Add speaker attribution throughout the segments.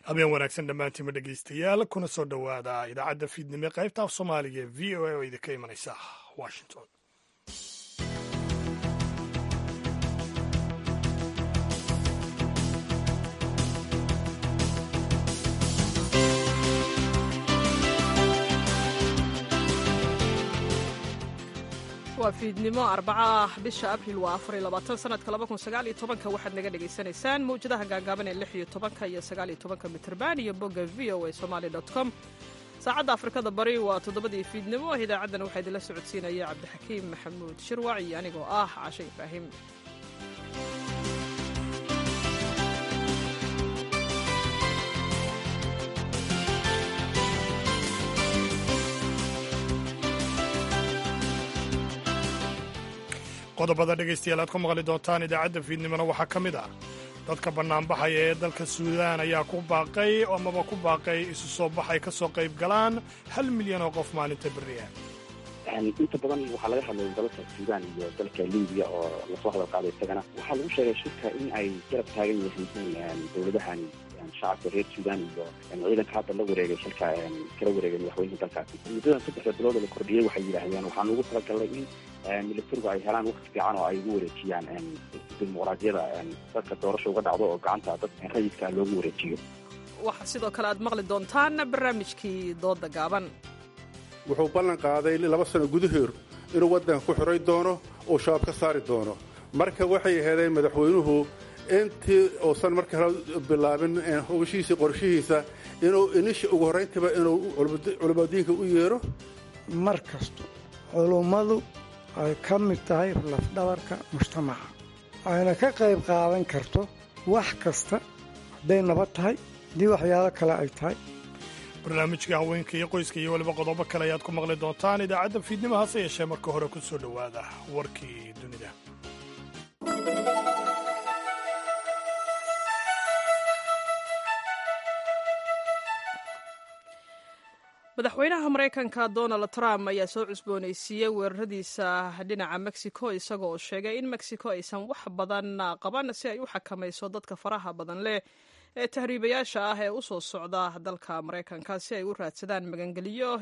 Speaker 1: habeen wanaagsan dhammaantiinma dhegaystayaal kuna soo dhowaada idaacadda fiidnimo qaybta af soomaaliga ee v o a oo idinka imanaysa washington
Speaker 2: waa fiidnimo arbaco ah bisha abril waa afar iyo labaatan sanadka laba kun sagaal iyo tobanka waxaad naga dhagaysanaysaan mawjadaha gaagaaban ee lix iyo tobanka iyo sagaal iyo tobanka mitrban iyo bogga v o a somali dot com saacadda afrikada bari waa toddobadii fiidnimo idaacaddana waxaa idinla socodsiinaya cabdixakiim maxamuud shirwac iyo anigoo ah cashe ibraahim
Speaker 1: qodobada dhegaystayaal aad ku maqli doontaan idaacadda fiidnimona waxaa ka mid ah dadka bannaanbaxaya ee dalka suudaan ayaa ku baaqay amaba ku baaqay isu soo baxay ka soo qayb galaan hal milyan oo qof maalinta berriah
Speaker 3: inta badan waxaa laga hadlay dalka suudaan iyo dalka libiya oo lasoo hadal qaaday isagana waxaa lagu sheegay shirka in ay garab taagan yihiin dowladahan shacabka reer suudaan iyo ciidanka hadda la wareegay shirka kala wareegay madaxweynaha dalkaasi muddadan saddexda bilood oo la kordhiyey waxay yidhaahdeen waxaan ugu talagalnay in militarigu ay helaan waqti fiican oo ay ugu wareejiyaan dimuqraadiyada dadka doorasha uga dhacdo oo gacanta dad rayidka loogu wareejiyo
Speaker 2: waxaa sidoo kale aad maqli doontaan barnaamijkii dooda gaaban
Speaker 4: wuxuu ballan qaaday laba sano gudaheer inuu waddanka ku xiray doono uu shabaab ka saari doono marka waxay aheedeen madaxweynuhu intii uusan marka hore bilaabin howshiisa qorshihiisa inuu inisha ugu horrayntiba inuu culimadiinka u yeero
Speaker 5: mar kasto culummadu ay ka mid tahay lafdhabarka mujtamaca ayna ka qayb qaadan karto wax kasta hadday nabad tahay haddii waxyaalo kale ay tahay
Speaker 1: barnaamijka haweenka iyo qoyska iyo weliba qodobo kale ayaad ku maqli doontaan idaacadda fiidnimo hase yeeshee marka hore ku soo dhowaada warkii dunida
Speaker 2: madaxweynaha maraykanka donald trump ayaa soo cusboonaysiiyey weeraradiisa dhinaca mexico isaga oo sheegay in mexico aysan wax badan qaban si ay u xakamayso dadka faraha badan leh ee tahriibayaasha ah ee u soo socda dalka maraykanka si ay u raadsadaan magangeliyo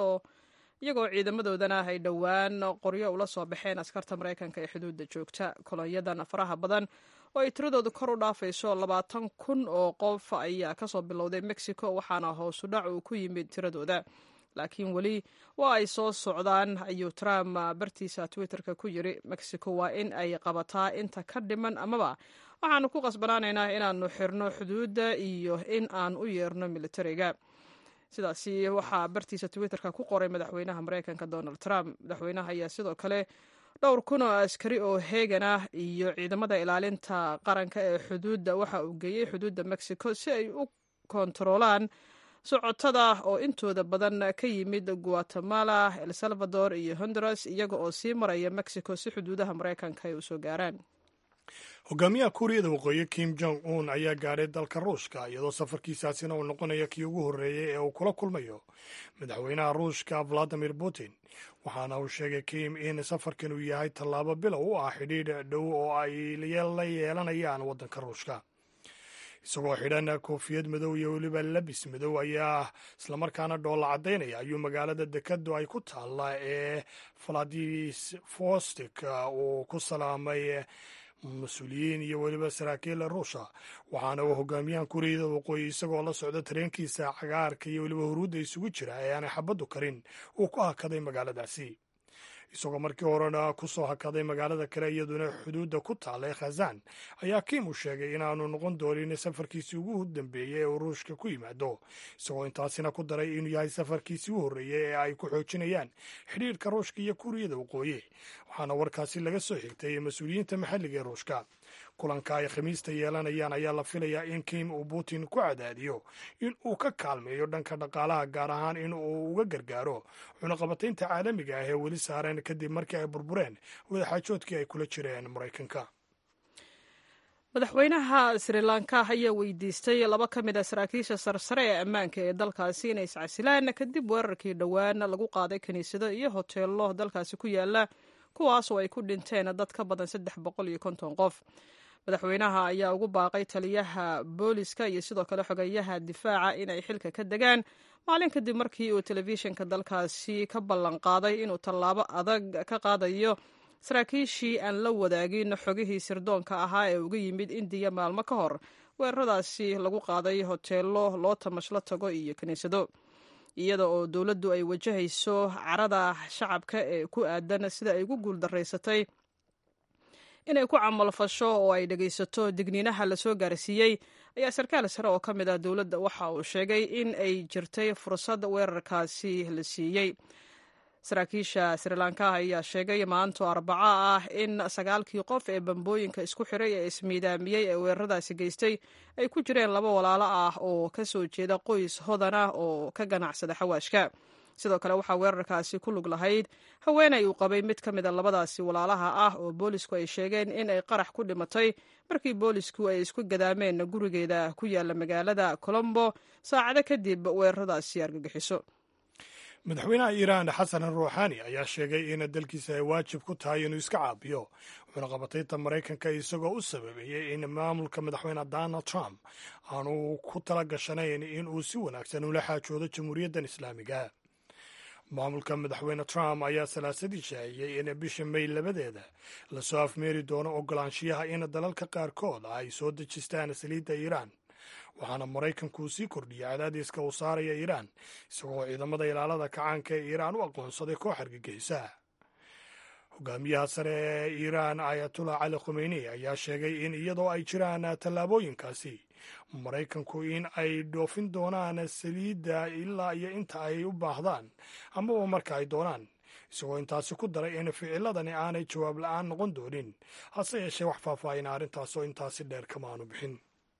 Speaker 2: iyagoo ciidamadoodana ay dhowaan qoryo ula soo baxeen askarta maraykanka ee xuduudda joogta kolonyadan faraha badan oo ay tiradoodu kor u dhaafayso labaatan kun oo qof ayaa kasoo bilowday mexico waxaana hoosudhac uu ku yimid tiradooda laakiin weli waa ay soo socdaan ayuu trump bartiisa twitterka ku yiri mexico waa in ay qabataa inta ka dhiman amaba waxaanu ku qasbanaanaynaa inaanu xirno xuduudda iyo in aan u yeerno militariga sidaasi waxaa bartiisa twitterka ku qoray madaxweynaha maraykanka donald trump madaxweynaha ayaa sidoo kale dhowr kun oo askari oo heegan ah iyo ciidamada ilaalinta qaranka ee xuduudda waxa uu geeyey xuduudda mexico si ay u kontaroolaan socotada oo intooda badan ka yimid guatemala el salvador iyo honduras iyaga oo sii maraya mexico si xuduudaha maraykanka ay usoo gaaraan
Speaker 1: hogaamiyaha kuuriyada waqooyi kim jong un ayaa gaadhay dalka ruushka iyadoo safarkiisaasina uu noqonaya kii ugu horreeyey ee uu kula kulmayo madaxweynaha ruushka valadimir putin waxaana uu sheegay kim in safarkan uu yahay tallaabo bilow u ah xidhiidh dhow oo ay la yeelanayaan waddanka ruushka isagoo xidhan koofiyad madow iyo weliba labis madow ayaa islamarkaana dhoolla caddaynaya ayuu magaalada dekadu ay ku taalla ee valadivostok uu ku salaamay mas-uuliyiin iyo weliba saraakiil ruusha waxaana uu hogaamiyahan kuuriyada waqooyi isagoo la socda tareenkiisa cagaarka iyo weliba huruudda isugu jira ee aanay xabaddu karin uu ku hakaday magaaladaasi isagoo markii horena ku soo hakaday magaalada kale iyaduna xuduudda ku taalla ee khazan ayaa kim uu sheegay inaanu noqon doonin safarkiisii ugu dambeeyey ee uu ruushka ku yimaado isagoo intaasina ku daray inuu yahay safarkiisii u horreeyey ee ay ku xoojinayaan xidhiirka ruushka iyo kuuriyada waqooyi waxaana warkaasi laga soo xigtay mas-uuliyiinta maxalliga ee ruushka kulanka ay khamiista yeelanayaan ayaa la filayaa in kim uu putin ku cadaadiyo in uu ka kaalmeeyo dhanka dhaqaalaha gaar ahaan in uu uga gargaaro cunaqabataynta caalamiga ah ee weli saareen kadib markii ay burbureen wadaxaajoodkii ay kula jireen maraykanka
Speaker 2: madaxweynaha sri lanka ayaa weydiistay laba ka mid a saraakiisha sarsare ee ammaanka ee dalkaasi inay iscasilaan kadib weerarkii dhowaan lagu qaaday kiniisado iyo hoteello dalkaasi ku yaala kuwaas oo ay ku dhinteen dad ka badan saddex boqol iyo konton qof madaxweynaha ayaa ugu baaqay taliyaha booliska iyo sidoo kale xogeyaha difaaca inay xilka ka degaan maalin kadib markii uu telefishinka dalkaasi ka ballan qaaday inuu tallaabo adag ka qaadayo saraakiishii aan la wadaagin xogihii sirdoonka ahaa ee uga yimid indiya maalmo ka hor weeraradaasi lagu qaaday hoteelo loo tamashlo tago iyo kiniisado iyada oo dowladdu ay wajahayso carada shacabka ee ku aadan sida ay ugu guuldaraysatay inay ku camalfasho oo ay dhegaysato digniinaha lasoo gaarsiiyey ayaa sarkaal sare oo ka mid ah dowladda waxa uu sheegay in ay jirtay fursad weerarkaasi la siiyey saraakiisha srilanka ayaa sheegay maanto arbaco ah in sagaalkii qof ee bambooyinka isku xiray ee ismiidaamiyey ee weeraradaasi geystay ay ku jireen laba walaalo ah oo ka soo jeeda qoys hodan ah oo ka ganacsada xawaashka sidoo kale waxaa weerarkaasi ku lug lahayd haweenay uu qabay mid ka mida labadaasi walaalaha ah oo boolisku ay sheegeen in ay qarax ku dhimatay markii boolisku ay isku gadaameen gurigeeda ku yaala magaalada colombo saacado kadib weeraradaasi argagixiso
Speaker 1: madaxweynaha iiraan xasan ruuxaani ayaa sheegay in dalkiisa ay waajib ku tahay inuu iska caabiyo wuxuuna qabatayta maraykanka isagoo u sababeeyey in maamulka madaxweyne donald trump aanu ku tala gashanayn in uu si wanaagsan ula xaajoodo jamhuuriyaddan islaamiga maamulka madaxweyne trump ayaa salaasadii shaaciyey in bisha may labadeeda lasoo afmeeri doono ogolaanshiyaha in dalalka qaarkood ay soo dejistaan saliidda iiraan waxaana maraykanku sii kordhiyay cadaadiska uu saaraya iiraan isagoo ciidamada ilaalada kacaanka ee iiraan u aqoonsaday koox argagixisa hogaamiyaha sare ee iiraan ayatullah cali khomeyni ayaa sheegay in iyadoo ay jiraan tallaabooyinkaasi maraykanku in ay dhoofin doonaan saliidda ilaa iyo inta ay u baahdaan amaba marka ay doonaan isagoo intaasi ku daray in ficiladani aanay jawaab la-aan noqon doonin hase yeeshee wax faahfaahin arrintaas oo intaasi dheer kama aanu bixin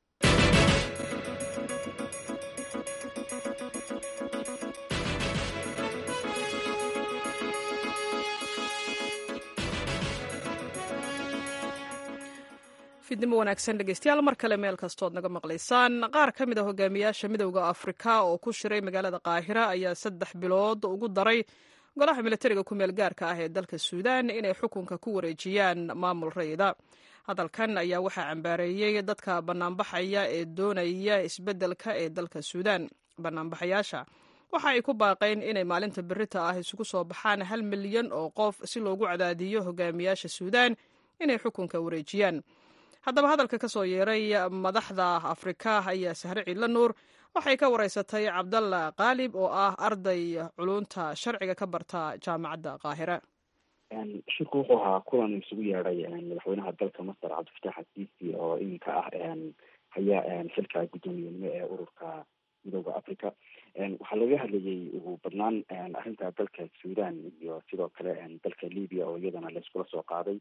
Speaker 2: fidnimo wanaagsan dhegeystayaal mar kale meel kastood naga maqlaysaan qaar ka mid a hogaamiyaasha midowda afrika oo ku shiray magaalada qaahira ayaa saddex bilood ugu daray golaha militariga ku meel gaarka ah ee dalka suudaan inay xukunka ku wareejiyaan maamul rayida hadalkan ayaa waxaa cambaareeyey dadka banaanbaxaya ee doonaya isbeddelka ee dalka suudaan banaanbaxayaasha waxa ay ku baaqeen inay maalinta berita ah isugu soo baxaan hal milyan oo qof si loogu cadaadiyo hogaamiyaasha suudaan inay xukunka wareejiyaan haddaba hadalka ka soo yeeray madaxda afrika ayaa sahre ciidla nuur waxay ka wareysatay cabdalla qaalib oo ah arday culunta sharciga ka barta jaamacadda qaahira
Speaker 3: shirku wuxuu ahaa kulan isugu yeedhay madaxweynaha dalka masar cabdifatax asiisi oo iminka ah haya xilka guddoomiyenimo ee ururka midooda africa waxaa laga hadlayay ugu badnaan arrinta dalka sudan iyo sidoo kale dalka libya oo iyadana layskula soo qaaday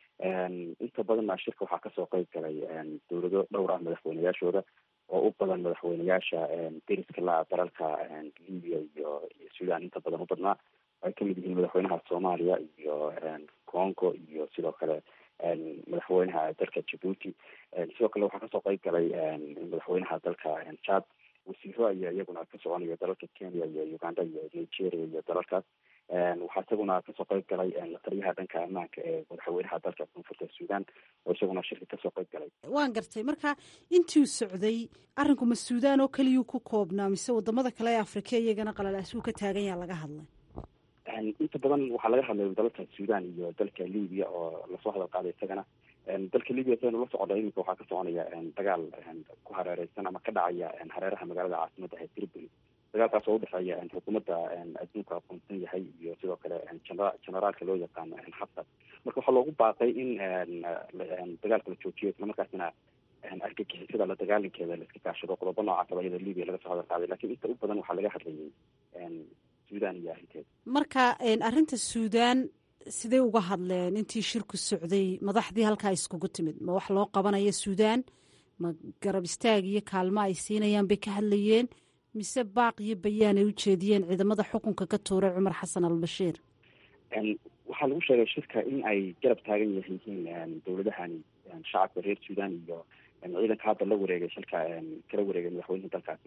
Speaker 3: inta badanna shirka waxaa kasoo qeyb galay dowlado dhowr ah madaxweyneyaashooda oo u badan madaxweyneyaasha deriska la dalalka libya iyo sudan inta badan u badnaa ay kamid yihiin madaxweynaha soomaaliya iyo congo iyo sidoo kale madaxweynaha dalka djibuuti sidoo kale waxaa kasoo qeyb galay madaxweynaha dalka chad wasiiro ayaa iyaguna ka soconaya dalalka kenya iyo uganda iyo nigeria iyo dalalkaas waxaa isaguna kasoo qeyb galay lataliyaha dhanka ammaanka ee madaxweynaha dalka koonfurta sudan oo isaguna shirka kasoo qeyb galay
Speaker 6: waan gartay marka intuu socday arrinku ma suudaan oo keliyuu ku koobnaa mise wadamada kale ee afrika iyagana qalalaasuu ka taagan yaa laga hadlay
Speaker 3: inta badan waxaa laga hadlay dalalka sudan iyo dalka libya oo lasoo hadal qaaday isagana dalka libya saynu la socda iminka waxaa ka soconaya dagaal ku hareereysan ama ka dhacaya hareeraha magaalada caasimada ee tripoli dagaalkaas oo udhexeeya xukuumadda adduunka aqoonsan yahay iyo sidoo kale generaalka loo yaqaano xaftar marka waxaa loogu baaqay in dagaalka la joojiyo islamarkaasina argagixisada la dagaalankeeda laiska kaashado qodobo noocaas aba iyada libya laga soo hadal qaaday lakin inta u badan waxaa laga hadlayay sudan iyo arrinteeda
Speaker 6: marka arrinta suudaan sidee uga hadleen intii shirku socday madaxdii halkaa iskugu timid ma wax loo qabanayo suudaan ma garab istaag iyo kaalmo ay siinayaan bay ka hadlayeen mise baaq iyo bayaan ay u jeediyeen ciidamada xukunka ka tuuray cumar xasan albashiir
Speaker 3: waxaa lagu sheegay shirka in ay garab taagan yihiin dowladahani shacabka reer sudan iyo ciidanka hadda la wareegay shilka kala wareegay madaxweynaha dalkaasi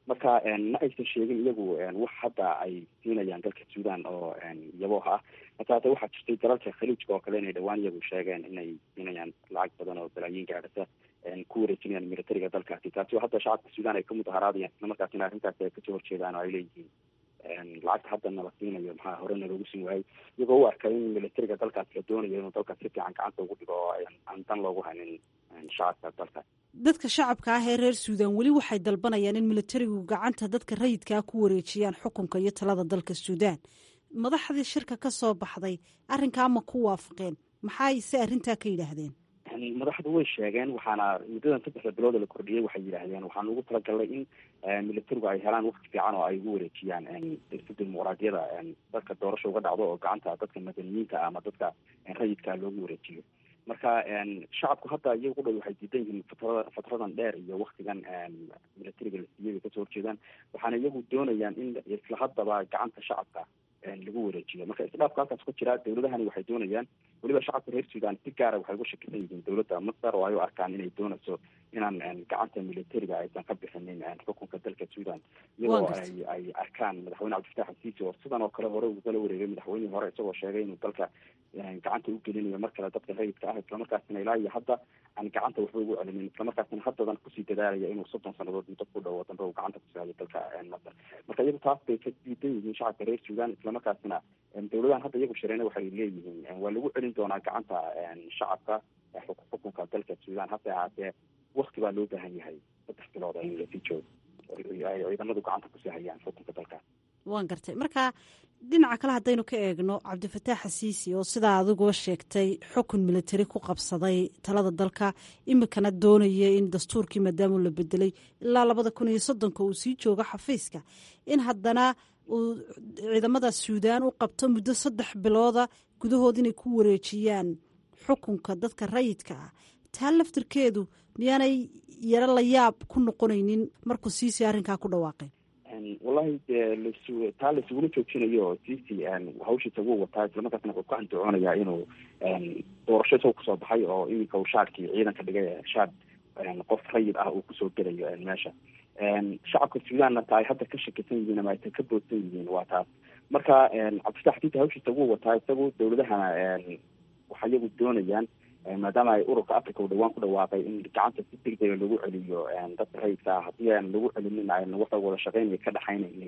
Speaker 3: marka ma aysan sheegin iyagu wax hadda ay siinayaan dalka suudan oo yabooha ah marka hadda waxaa jirtay dalalka khaliijka oo kale inay dhawaan iyagu sheegeen inay siinayaan lacag badan oo balaayiin gaadhasa ku wareejinayaan militariga dalkaasi taasi oo hadda shacabka suudan ay ka mudaharaadayaan isla markaasina arrintaasi ay kasoo horjeedaan oo ay leeyihiin lacagta haddana la siinayo maxaa horena loogu siin waayay iyagoo u arkay in militariga dalkaas la doonayo inuu dalkaas si fiican gacanta ugu dhigo oo aan dan loogu haynin shacabka dalkaas
Speaker 6: dadka shacabka ah ee reer suudan weli waxay dalbanayaan in militarigu gacanta dadka rayidkaa ku wareejiyaan xukunka iyo talada dalka suudaan madaxdii shirka ka soo baxday arrinkaa ma ku waafaqeen maxay se arrintaa ka yidhaahdeen
Speaker 3: madaxdu way sheegeen waxaana muddadan saddexda bilooda la kordhiyey waxay yidhaahdeen waxaan ugu talagalnay in militarigu ay helaan waqti fiican oo ay ugu wareejiyaan dirsa dimuqraadiyada dadka doorasha uga dhacdo oo gacanta dadka madaniyiinta ama dadka rayidka loogu wareejiyo marka shacabku hadda iyagu dhow waxay diidan yihiin fatrada fatradan dheer iyo waktigan militariga la siiyay bay kasoo horjeedaan waxaana iyagu doonayaan in isla haddaba gacanta shacabka lagu wareejiyo marka isdhaafka halkaas ku jira dawladahani waxay doonayaan weliba shacabka reer suudan si gaara waxay uga shakisan yihiin dowladda masar oo ay u arkaan inay doonayso inaan gacanta militariga aysan ka bixinin xukunka dalka suudan iyadoo ay ay arkaan madaxweyne cabdifatax asiisi oo sidan oo kale hore ugala wareegay madaxweynihii hore isagoo sheegay inuu dalka gacanta u gelinayo mar kale dadka rayidka ah islamarkaasina ilaa iyo hadda aan gacanta waxba ugu celinin islamarkaasina haddadan kusii dadaalaya inuu soddon sanadood muddo ku dhow dambe uu gacanta ku saayo dalka masar marka iyagu taas bay ka diidan yihiin shacabka reer suudan islamarkaasina dawladahan hadda iyagu shareena waxay leeyihiin waa lagu celin doonaa gacanta shacabka xukunka dalka suudan hase ahaatee wakti baa loo baahan yahay saddex bilood in lasii joogo ay ciidamadu gacanta kusii hayaan xukunka dalka
Speaker 6: waan gartay marka dhinaca kale haddaynu ka eegno cabdifataax xasiisi oo sidaa adiguba sheegtay xukun militari ku qabsaday talada dalka imikana doonaya in dastuurkii maadaama la bedelay ilaa labada kun iyo soddonka uu sii joogo xafiiska in haddana uu ciidamada suudaan u qabto muddo saddex bilooda gudahood inay ku wareejiyaan xukunka dadka rayidka ah taa laftirkeedu miyaanay yaro la yaab ku noqonaynin markuu siisi arrinkaa ku dhawaaqay
Speaker 3: wallahi dee lasu taa laisugula joojinayo sisi hawshiisa wuu wataa islamarkaasna wuxuu ka andacoonayaa inuu doorasho isagoo kusoo baxay oo iminka uu shaadkii ciidanka dhigay shaad qof rayid ah uu kusoo gelayo meesha shacabka suudanna ta ay hadda ka shakisan yihiin ama aysan ka boodsan yihiin waa taas marka cabdifatax siisi hawshiisa wuu wataa isagu dawladahana waxay iyagu doonayaan maadaama ay ururka africa uu dhawaan ku dhawaaqay in gacanta si degdega lagu celiyo dadka rayidka ah haddii aan lagu celinin ayna waxa wada shaqeynaya ka dhexaynaynin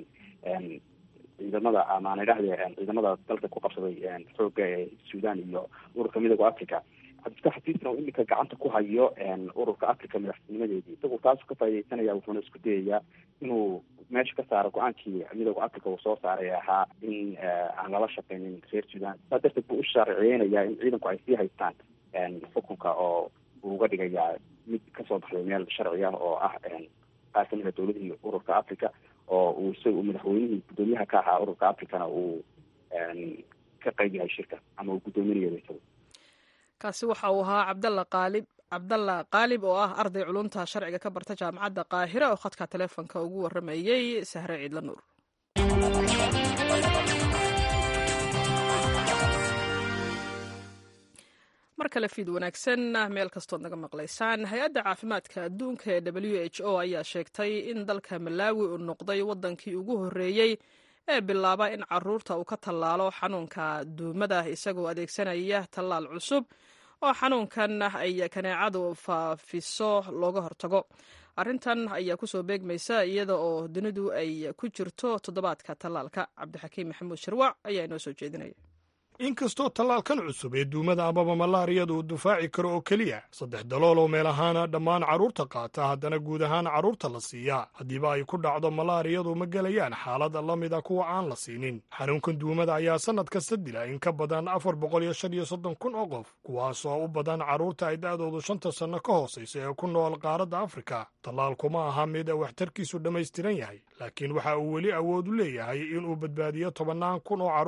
Speaker 3: ciidamada ama aan idhahde ciidamada dalka ku qabsaday xooga ee suudan iyo ururka midooda africa cabdifatax xasiisna uu iminka gacanta ku hayo ururka africa madaxtinimadeedii isagu taasu ka faa'idaysanaya wuxuuna isku dayayaa inuu meesha ka saaro go-aankii midooda africa uu soo saaray ahaa in aan lala shaqeynin reer suudan saa darteed buu u sharciyeynayaa in ciidanku ay sii haystaan xukunka oo uu uga dhigayaa mid kasoo baxday meel sharci ah oo ah qaar kamid a dowladihii ururka africa oo uu isaga madaxweynihii guddoomiyaha ka ahaa ururka africana uu ka qayb yahay shirka ama uu guddoominayo isagu
Speaker 2: kaasi waxa uu ahaa cabdalla qaalib cabdalla qaalib oo ah arday culumta sharciga ka barta jaamacadda qaahira oo khadka taleefonka ugu waramayey sahre ciidla nuur mar kale fiid wanaagsan meel kastood naga maqlaysaan hay-adda caafimaadka adduunka ee w h o ayaa sheegtay in dalka malaawi uu noqday waddankii ugu horreeyey ee bilaaba in caruurta uu ka tallaalo xanuunka duumada isagoo adeegsanaya tallaal cusub oo xanuunkan ay kaneecadu faafiso looga hortago arrintan ayaa kusoo beegmaysa iyada oo dunidu ay ku jirto toddobaadka tallaalka cabdixakiim maxamuud sharwac ayaa inoo soo jeedinaya
Speaker 1: inkastoo tallaalkan cusub ee duumada amaba malaariyada uu dufaaci karo oo keliya saddex dalool oo meel ahaana dhammaan carruurta qaata haddana guud ahaan carruurta la siiyaa haddiiba ay ku dhacdo malaariyadu ma gelayaan xaalada la mida kuwa aan la siinin xanuunkan duumada ayaa sannad kasta dila in ka badan afar boqol iyo shan iyo soddon kun oo qof kuwaasoo u badan carruurta ay da'doodu shanta sanno ka hoosaysa ee ku nool qaaradda afrika tallaalku ma aha mid waxtarkiisu dhammaystiran yahay laakiin waxa uu weli awood u leeyahay inuu badbaadiyo tobannaan kun oo carruur ah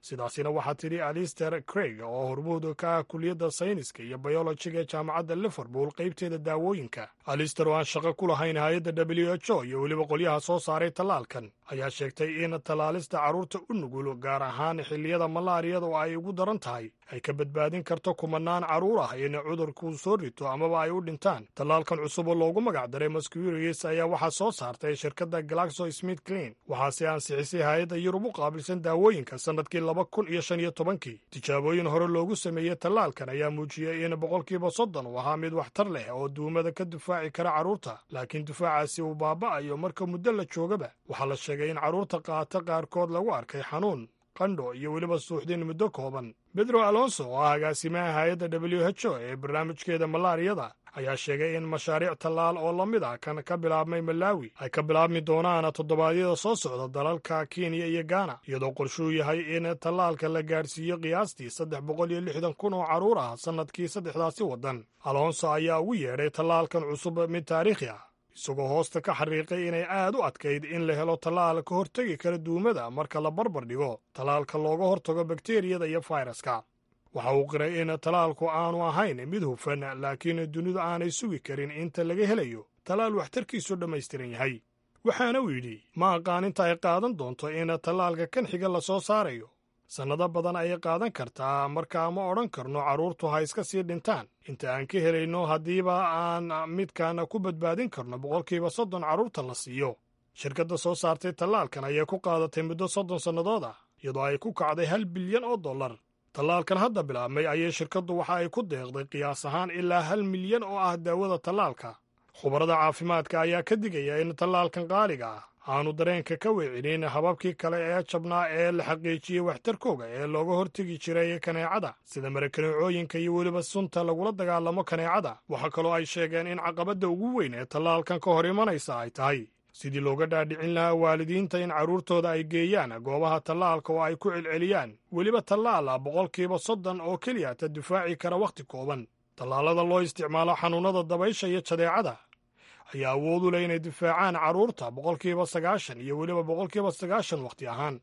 Speaker 1: sidaasina waxaa tidhi alister craig oo hormuud ka ah kuliyadda sayniska iyo bayolojiga ee jaamacadda liverpool qaybteeda daawooyinka alister oo aan shaqo ku lahayn hay-adda w h o iyo weliba qolyaha soo saaray tallaalkan ayaa sheegtay in tallaalista carruurta u nugul gaar ahaan xilliyada malaariyada oo ay ugu daran tahay ay ka badbaadin karto kumanaan carruur ah in cudurku soo rito amaba ay u dhintaan tallaalkan cusub oo loogu magac daray masquirius ayaa waxaa soo saartay shirkadda galaxo smith clean waxaase ansixisay hay-adda yurub u qaabilsan daawooyinka sannadkii laba kun iyo shan iyo tobankii tijaabooyin hore loogu sameeyey tallaalkan ayaa muujiyey in boqolkiiba soddon uu ahaa mid waxtar leh oo duumada ka difaaci kara carruurta laakiin difaacaasi uu baaba'ayo marka muddo la joogaba waxaa la sheegay in carruurta qaata qaarkood lagu arkay xanuun qandho iyo weliba suuxdin muddo kooban bedro alonso oo ah agaasimaha hay-adda w h o ee barnaamijkeeda malaariyada ayaa sheegay in mashaariic tallaal oo la mid ah kan ka bilaabmay malaawi ay ka bilaabmi doonaan toddobaadyada soo socda dalalka kenya iyo gaana iyadoo qorshuu yahay in tallaalka la gaadhsiiyo qiyaastii saddex boqol iyo lixdan kun oo carruur ah sannadkii saddexdaasi waddan alonso ayaa ugu yeedhay tallaalkan cusub mid taariikhi ah isagoo hoosta ka xariiqay inay aad u adkayd in la helo tallaal ka hortegi kara duumada marka la barbar dhigo tallaalka looga hortago bakteriyada iyo fayraska waxa uu qiray in tallaalku aanu ahayn mid hufan laakiin dunidu aanay sugi karin inta laga helayo tallaal waxtarkiisu dhammaystiran yahay waxaana uu yidhi ma aqaan inta ay qaadan doonto in tallaalka kan xiga la soo saarayo sannado badan ayay qaadan kartaa markaa ma odhan karno carruurtu ha iska sii dhintaan inta aan ka helayno haddiiba aan midkan ku badbaadin karno boqolkiiba soddon carruurta la siiyo shirkadda soo saartay tallaalkan ayay ku qaadatay muddo soddon sannadood ah iyadoo ay ku kacday hal bilyan oo dollar tallaalkan hadda bilaabmay ayay shirkaddu waxa ay ku deeqday qiyaas ahaan ilaa hal milyan oo ah daawada tallaalka khubarada caafimaadka ayaa ka digaya in tallaalkan qaaliga ah aanu dareenka ka weecinin hababkii kale ee jabnaa ee la xaqiijiyey waxtarkooga ee looga hortegi jiray kaneecada sida marakaneecooyinka iyo weliba sunta lagula dagaalamo kaneecada waxaa kaloo ay sheegeen in caqabadda ugu weyn ee tallaalkan ka hor imanaysa ay tahay sidii looga dhaadhicin lahaa waalidiinta in carruurtooda ay geeyaan goobaha tallaalka oo ay ku celceliyaan weliba tallaala boqolkiiba soddon oo keliya ta difaaci kara wakhti kooban tallaalada loo isticmaalo xanuunnada dabaysha iyo jadeecada ayaa awood u leh inay difaacaan carruurta boqolkiiba sagaashan iyo weliba boqolkiiba sagaashan wakhti ahaan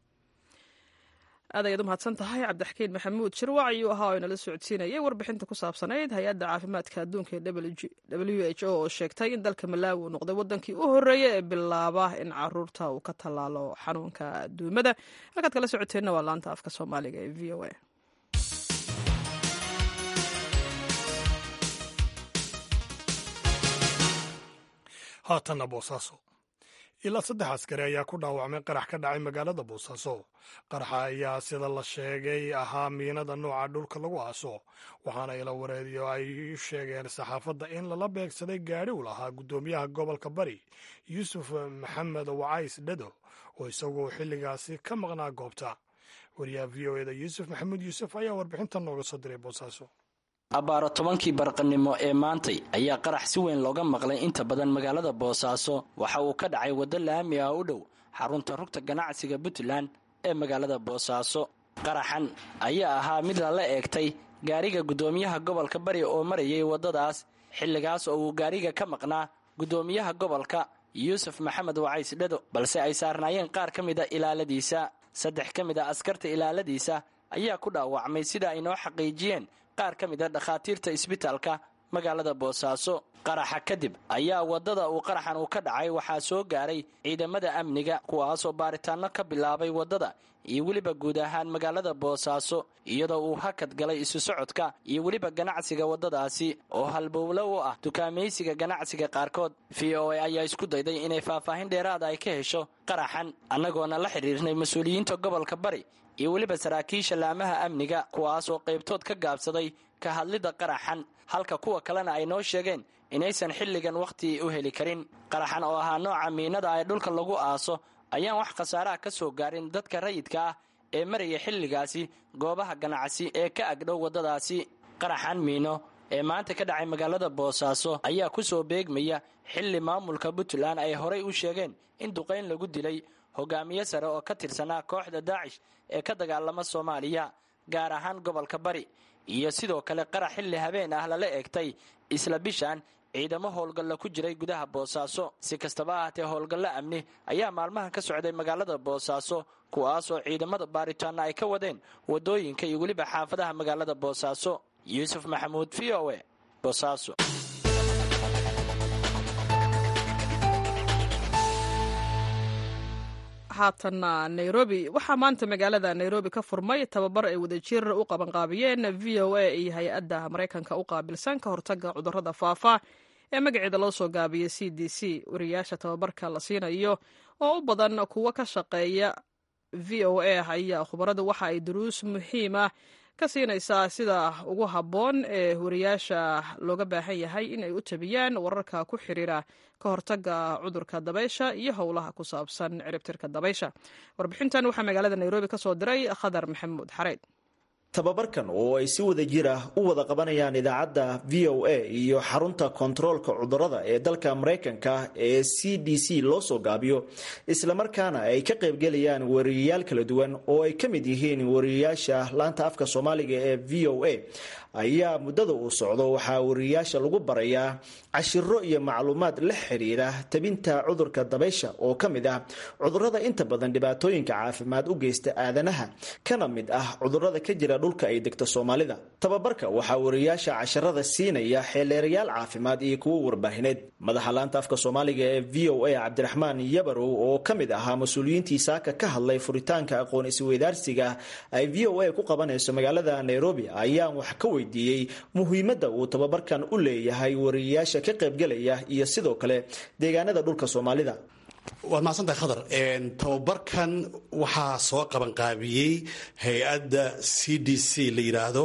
Speaker 2: aad ayaad u mahadsan tahay cabdixakiin maxamuud shirwac ayuu ahaa oo inala socodsiinayay warbixinta ku saabsanayd hay-adda caafimaadka adduunka ee w h o oo sheegtay in dalka malaawi uu noqday waddankii u horreeya ee bilaaba in caruurta uu ka tallaalo xanuunka duumada halkaad kala socoteenna waa laanta afka soomaaliga ee v o a
Speaker 1: haatanna boosaaso ilaa saddex askari ayaa ku dhaawacmay qarax ka dhacay magaalada boosaaso qaraxa ayaa sida la sheegay ahaa miinada nooca dhulka lagu aaso waxaana ila wareediyo ay sheegeen saxaafadda in lala beegsaday gaadhi u lahaa guddoomiyaha gobolka bari yuusuf maxamed wacays dhado oo isaguo xilligaasi ka maqnaa goobta wariyaha v o eda yuusuf maxamuud yuusuf ayaa warbixintan nooga soo diray boosaaso
Speaker 7: abbaaro tobankii barqanimo ee maantay ayaa qarax si weyn looga maqlay inta badan magaalada boosaaso waxa uu ka dhacay waddo laami ah u dhow xarunta rugta ganacsiga puntland ee magaalada boosaaso qaraxan ayaa ahaa mid lala eegtay gaariga guddoomiyaha gobolka bari oo marayay waddadaas xilligaas oo uu gaariga ka maqnaa guddoomiyaha gobolka yuusuf maxamed wacays dhado balse ay saarnaayeen qaar ka mida ilaaladiisa saddex ka mid a askarta ilaaladiisa ayaa ku dhaawacmay sida ay noo xaqiijiyeen qaar ka mid a dhakhaatiirta isbitaalka magaalada boosaaso qaraxa kadib ayaa waddada uu qaraxan uu ka dhacay waxaa soo gaaray ciidamada amniga kuwaasoo baaritaanno ka bilaabay waddada iyo weliba guud ahaan magaalada boosaaso iyadoo uu hakad galay isu socodka iyo weliba ganacsiga waddadaasi oo halbowlo u ah dukaamaysiga ganacsiga qaarkood v o a ayaa isku dayday inay faahfaahin dheeraada ay ka hesho qaraxan annagoona la xidhiirnay mas-uuliyiinta gobolka bari iyo weliba saraakiisha laamaha amniga kuwaasoo qaybtood ka gaabsaday ka hadlidda qaraxan halka kuwa kalena ay noo sheegeen inaysan xilligan wakhti u heli karin qaraxan oo ahaa nooca miinada ee dhulka lagu aaso ayaan wax khasaaraha ka soo gaarin dadka rayidka ah ee maraya xilligaasi goobaha ganacsi ee ka agdhow waddadaasi qaraxan miino ee maanta ka dhacay magaalada boosaaso ayaa ku soo beegmaya xilli maamulka puntland ay horay u sheegeen in duqayn lagu dilay hogaamiye sare oo ka tirsanaa kooxda daacish ee ka dagaalama soomaaliya gaar ahaan gobolka bari iyo sidoo kale qarax xilli habeen ah lala eegtay isla bishan ciidamo howlgalla ku jiray gudaha boosaaso si kastaba ahaatee howlgallo amni ayaa maalmahan ka socday magaalada boosaaso kuwaas oo ciidamada baaritaana ay ka wadeen wadooyinka iyo weliba xaafadaha magaalada boosaaso yuusuf maxamuud v o e boosaaso
Speaker 2: haatanna nairobi waxaa maanta magaalada nairobi ka furmay tababar ay wadajir u qabanqaabiyeen v o a iyo hay-adda maraykanka u qaabilsan ka hortaga cudurrada faafa ee magaceeda loo soo gaabiyay c d c wariyaasha tababarka la siinayo oo u badan kuwo ka shaqeeya v o a ayaa khubaradu waxa ay duruus muhiima ka siinaysaa sida ugu habboon ee wariyaasha looga baahan yahay in ay u tabiyaan wararka ku xiriira ka hortaga cudurka dabaysha iyo howlaha ku saabsan ciribtirka dabaysha warbixintan waxaa magaalada nairobi ka soo diray khadar maxamuud xareyd
Speaker 8: tababarkan oo ay si wada jir ah u wada qabanayaan idaacadda v o a iyo xarunta kontaroolka cudurada ee dalka maraykanka ee c d c loo soo gaabiyo islamarkaana ay ka qaybgelayaan wariyayaal kala duwan oo ay ka mid yihiin wariyayaasha laanta afka soomaaliga ee v o a ayaa muddada uu socdo waxaa wariyayaasha lagu barayaa cashiro iyo macluumaad la xiriira tabinta cudurka dabaysha oo ka mid ah cudurada inta badan dhibaatooyinka caafimaad u geysta aadanaha kana mid ah cudurada ka jira dhulka ay degta soomaalida tababarka waxaa wariyayaasha casharada siinaya xeeleerayaal caafimaad iyo kuwo warbaahineed madaxa laanta afka soomaaliga ee v o a cabdiraxmaan yabarow oo ka mid ahaa mas-uuliyiintii saaka ka hadlay furitaanka aqoon isweydaarsiga ay v o a ku qabanayso magaalada nairobi ayaan wax ka weydiiyey muhiimadda uu tababarkan u leeyahay wariyayaasha ka qaybgelaya iyo sidoo kale deegaanada dhulka soomaalida
Speaker 9: waad mahadsantahay khadar tababarkan waxaa soo qabanqaabiyey hay-adda c d c la yidhaahdo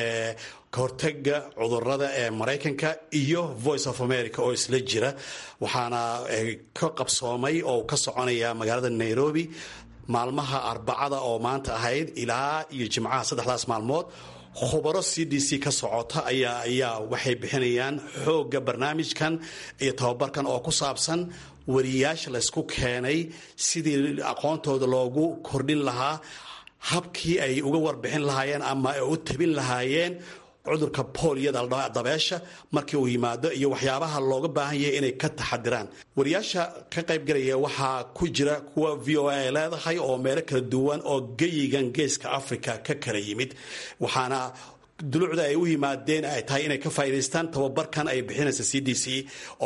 Speaker 9: ka hortaga cudurada ee maraykanka iyo voice of america oo isla jira waxaana ka qabsoomay oo ka soconaya magaalada nairobi maalmaha arbacada oo maanta ahayd ilaa iyo jimcaha saddexdaas maalmood khubaro c d c ka socota ayaa ayaa waxay bixinayaan xoogga barnaamijkan iyo tababarkan oo ku saabsan wariyayaasha laysku keenay sidii aqoontooda loogu kordhin lahaa habkii ay uga warbixin lahaayeen ama ay u tabin lahaayeen cudurka booliyada dabeesha markii uu yimaado iyo waxyaabaha looga baahan yahay inay ka taxadiraan wariyaasha ka qaybgalaya waxaa ku jira kuwa v o a ay leedahay oo meelo kala duwan oo geyigan geeska africa ka kala yimid waxaana dulucda ay u yimaadeen ay tahay inay ka faa'idaystaan tababarkan ay bixinaysa c d c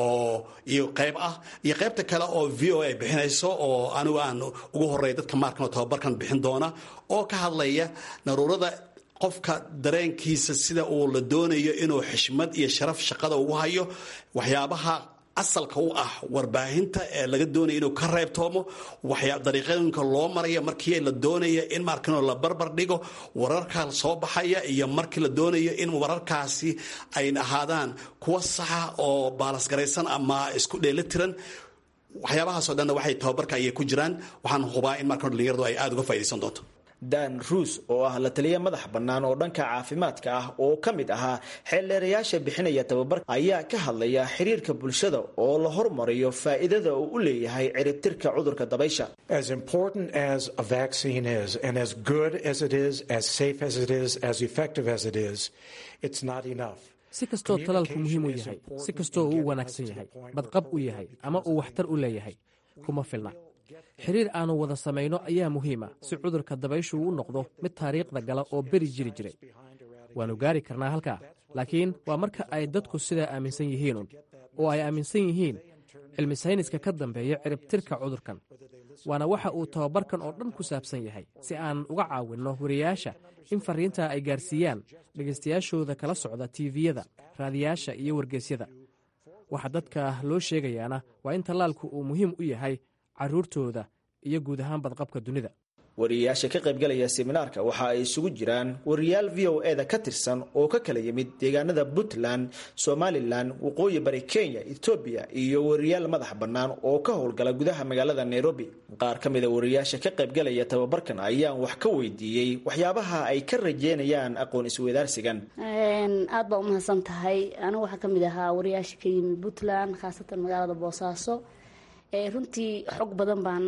Speaker 9: oo iyo qayb ah iyo qaybta kale oo v o a ay bixinayso oo anigu aan ugu horeeya dadka maarkan oo tababarkan bixin doona oo ka hadlaya naruurada qofka dareenkiisa sida uu la doonayo inuu xishmad iyo sharaf shaqada ugu hayo waxyaabaha asalka u ah warbaahinta ee laga doonaya inuu ka reebtoomo dariiqooyinka loo maraya markii la doonaya in markan la barbar dhigo wararka soo baxaya iyo markii la doonayo in wararkaasi ay ahaadaan kuwa saxa oo baalasgaraysan ama isku dheelitiran waxyaabahaasoo dhanna waxay tababarka ayay ku jiraan waxaan hubaa in markan dhalinyaradu ay aada uga faa'idaysan doonto
Speaker 8: dan ruus oo ah la taliya madax bannaan oo dhanka caafimaadka ah oo ka mid ahaa xeeldheerayaasha bixinaya tababarka ayaa ka hadlaya xiriirka bulshada oo la hormariyo faa'iidada uu u leeyahay ciribtirka cudurka dabaysha
Speaker 10: As important as a vaccine is, and as good as it is, as safe as it is, as effective as it is, it's not enough.
Speaker 11: si kastoo talaalku muhiim u yahay si kastoo uu u wanaagsan yahay badqab u yahay ama uu waxtar u leeyahay kuma filna xiriir aannu wada samayno ayaa muhiima si cudurka dabayshu u noqdo mid taariikhda gala oo beri jiri jiray waannu gaari karnaa halkaa laakiin waa marka ay dadku sidaa aaminsan yihiinun oo ay aaminsan yihiin cilmi sayniska ka dambeeya ciribtirka cudurkan waana waxa uu tababarkan oo dhan ku saabsan yahay si aan uga caawinno wariyayaasha in farriintaa ay gaarsiiyaan dhegaystayaashooda kala socda tiiviyada raadiyaasha iyo wargeysyada waxa dadka loo sheegayaana waa in tallaalku uu muhiim u yahay carruurtooda iyo guud ahaan badqabka dunida
Speaker 8: wariyayaasha ka qaybgalaya seminaarka waxa ay isugu jiraan wariyaal v o e da ka tirsan oo ka kala yimid deegaanada puntland somalilan waqooyi bari kenya etoobiya iyo wariyaal madax bannaan oo ka howlgala gudaha magaalada nairobi qaar ka mida wariyayaasha ka qaybgalaya tababarkan ayaan wax ka weydiiyey waxyaabaha ay ka rajeynayaan aqoon isweydaarsigan
Speaker 12: aad baa umahadsan tahay anigu waxaa kamid ahaa wariyaasha ka yimid puntland khaasatan magaalada boosaaso runtii xog badan baan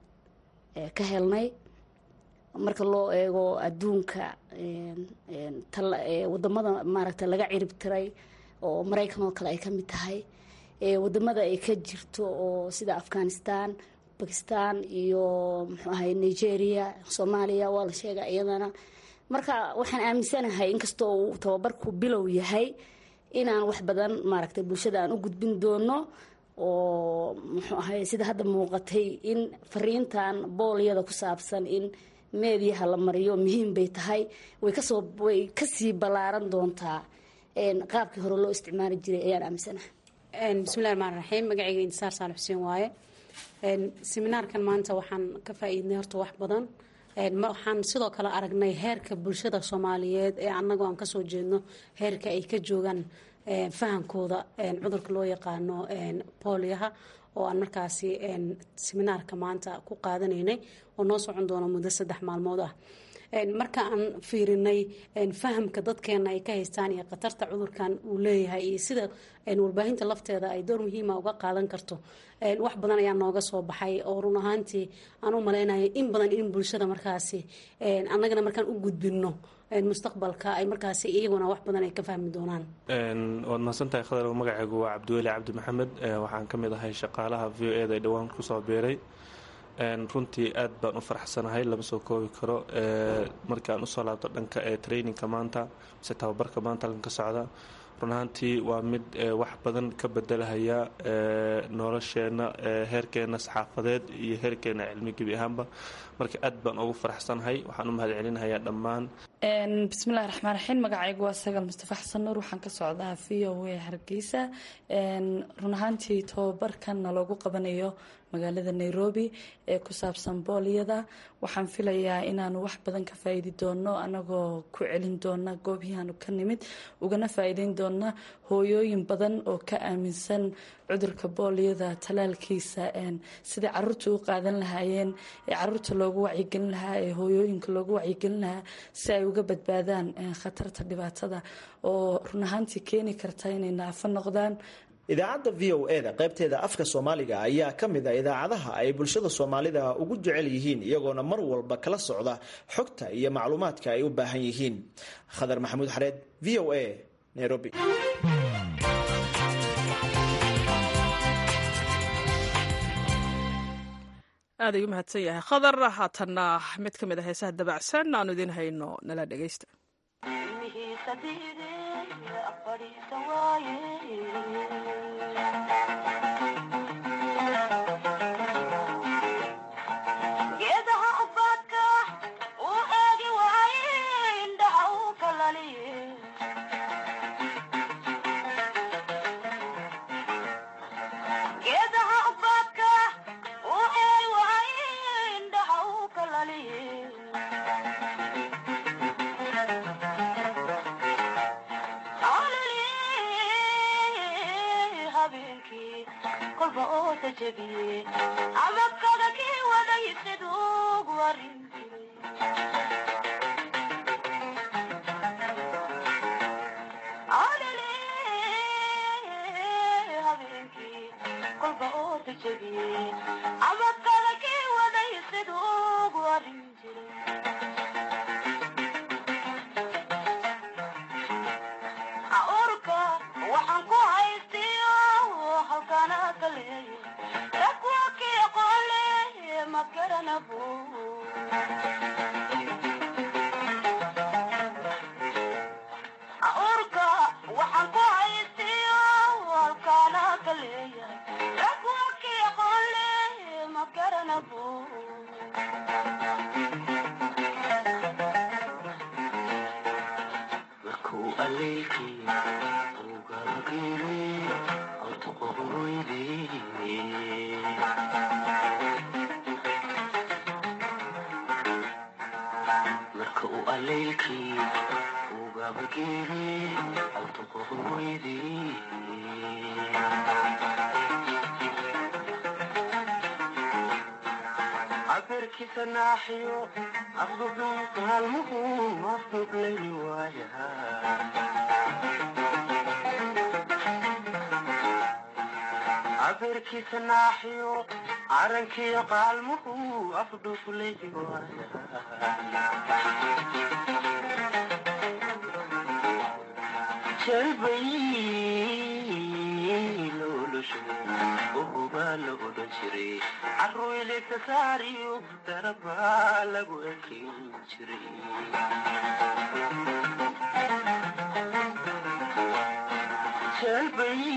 Speaker 12: ka helnay marka loo eego adduunka wadamada maaragta laga cirib tiray oo maraykan oo kale ay ka mid tahay wadamada ay ka jirto oo sida afghanistan bakistan iyo muxuu ahay nigeria soomaaliya waa la sheega iyadana marka waxaan aaminsanahay inkastoo uu tababarku bilow yahay inaan wax badan maaragtay bulshada aan u gudbin doono oo muxuu ahay sida hadda muuqatay in fariintan boolyada ku saabsan in meediyaha la mariyo muhiim bay tahay way kasoo way kasii ballaaran doontaa qaabkii hore loo isticmaali jiray ayaan aaminsanahay
Speaker 13: bismillahi raxmaan raxiim magacayga intisaar saalax xuseen waaye seminaarkan maanta waxaan ka faa-iidnay horta wax badan waxaan sidoo kale aragnay heerka bulshada soomaaliyeed ee annagoo aan kasoo jeedno heerka ay ka joogaan fahamkooda cudurka loo yaqaano booliyaha oo aan markaasi seminaarka maanta ku qaadanaynay oo noo socon doono muddo saddex maalmood ah marka aan fiirinay fahamka dadkeena ay ka haystaan iyo khatarta cudurkan uu leeyahay iyo sida warbaahinta lafteeda ay door muhiima uga qaadan karto wax badan ayaa nooga soo baxay oo run ahaantii aan u malaynayo in badan in bulshada markaasi annagana markaan u gudbino mustaqbalka ay markaasi iyaguna wax badan ay ka fahmi doonaan
Speaker 14: waad mahadsantahay khadar magacaygu waa cabdiweli cabdi maxamed waxaan ka mid ahay shaqaalaha v o eda ee dhowaan kusoo biiray runtii aad baan u faraxsanahay lama soo koobi karo markaan usoo laabto dhanka ee traininka maanta mise tababarka maanta halkan ka socda run ahaantii waa mid wax badan ka bedelahaya nolosheenna heerkeena saxaafadeed iyo heerkeena cilmi gebi ahaanba marka aad baan ugu faraxsanahay waxaan u mahad celinahayaa dhammaan
Speaker 15: bismillahi raxmaan raxiim magacaygu waa sagal mustafa xasan nuur waxaan ka socdaa v o a hargeysa run ahaantii tababarkanna loogu qabanayo magaalada nairobi ee ku saabsan boolyada waxaan filayaa inaanu wax badan ka faa-iidi doono anagoo ku celin doona goobihiaanu ka nimid ugana faa-iideyn doona hooyooyin badan oo ka aaminsan cudurka boolyada talaalkiisa sidai caruurta u qaadan lahaayeen ee caruurta loogu wacyigelin lahaa ee hooyooyinka loogu wacyigelin lahaa si ay uga badbaadaan khatarta dhibaatada oo run ahaantii keeni karta inay naafo noqdaan
Speaker 8: idaacadda v o e da qaybteeda afka soomaaliga ayaa ka mid a idaacadaha ay bulshada soomaalida ugu jecel yihiin iyagoona mar walba kala socda xogta iyo macluumaadka ay u baahan yihiin khadar maxamuud xareed v o a nairobi
Speaker 2: aad ayuu mahadsan yahay khadar haatanna mid ka mid a heesaha dabacsan aanu idiin hayno nala dhegaysta
Speaker 16: jalbay uhubaa la odhan jiray caruyleka saariyo darabaa lagu ekin jiray jeelbay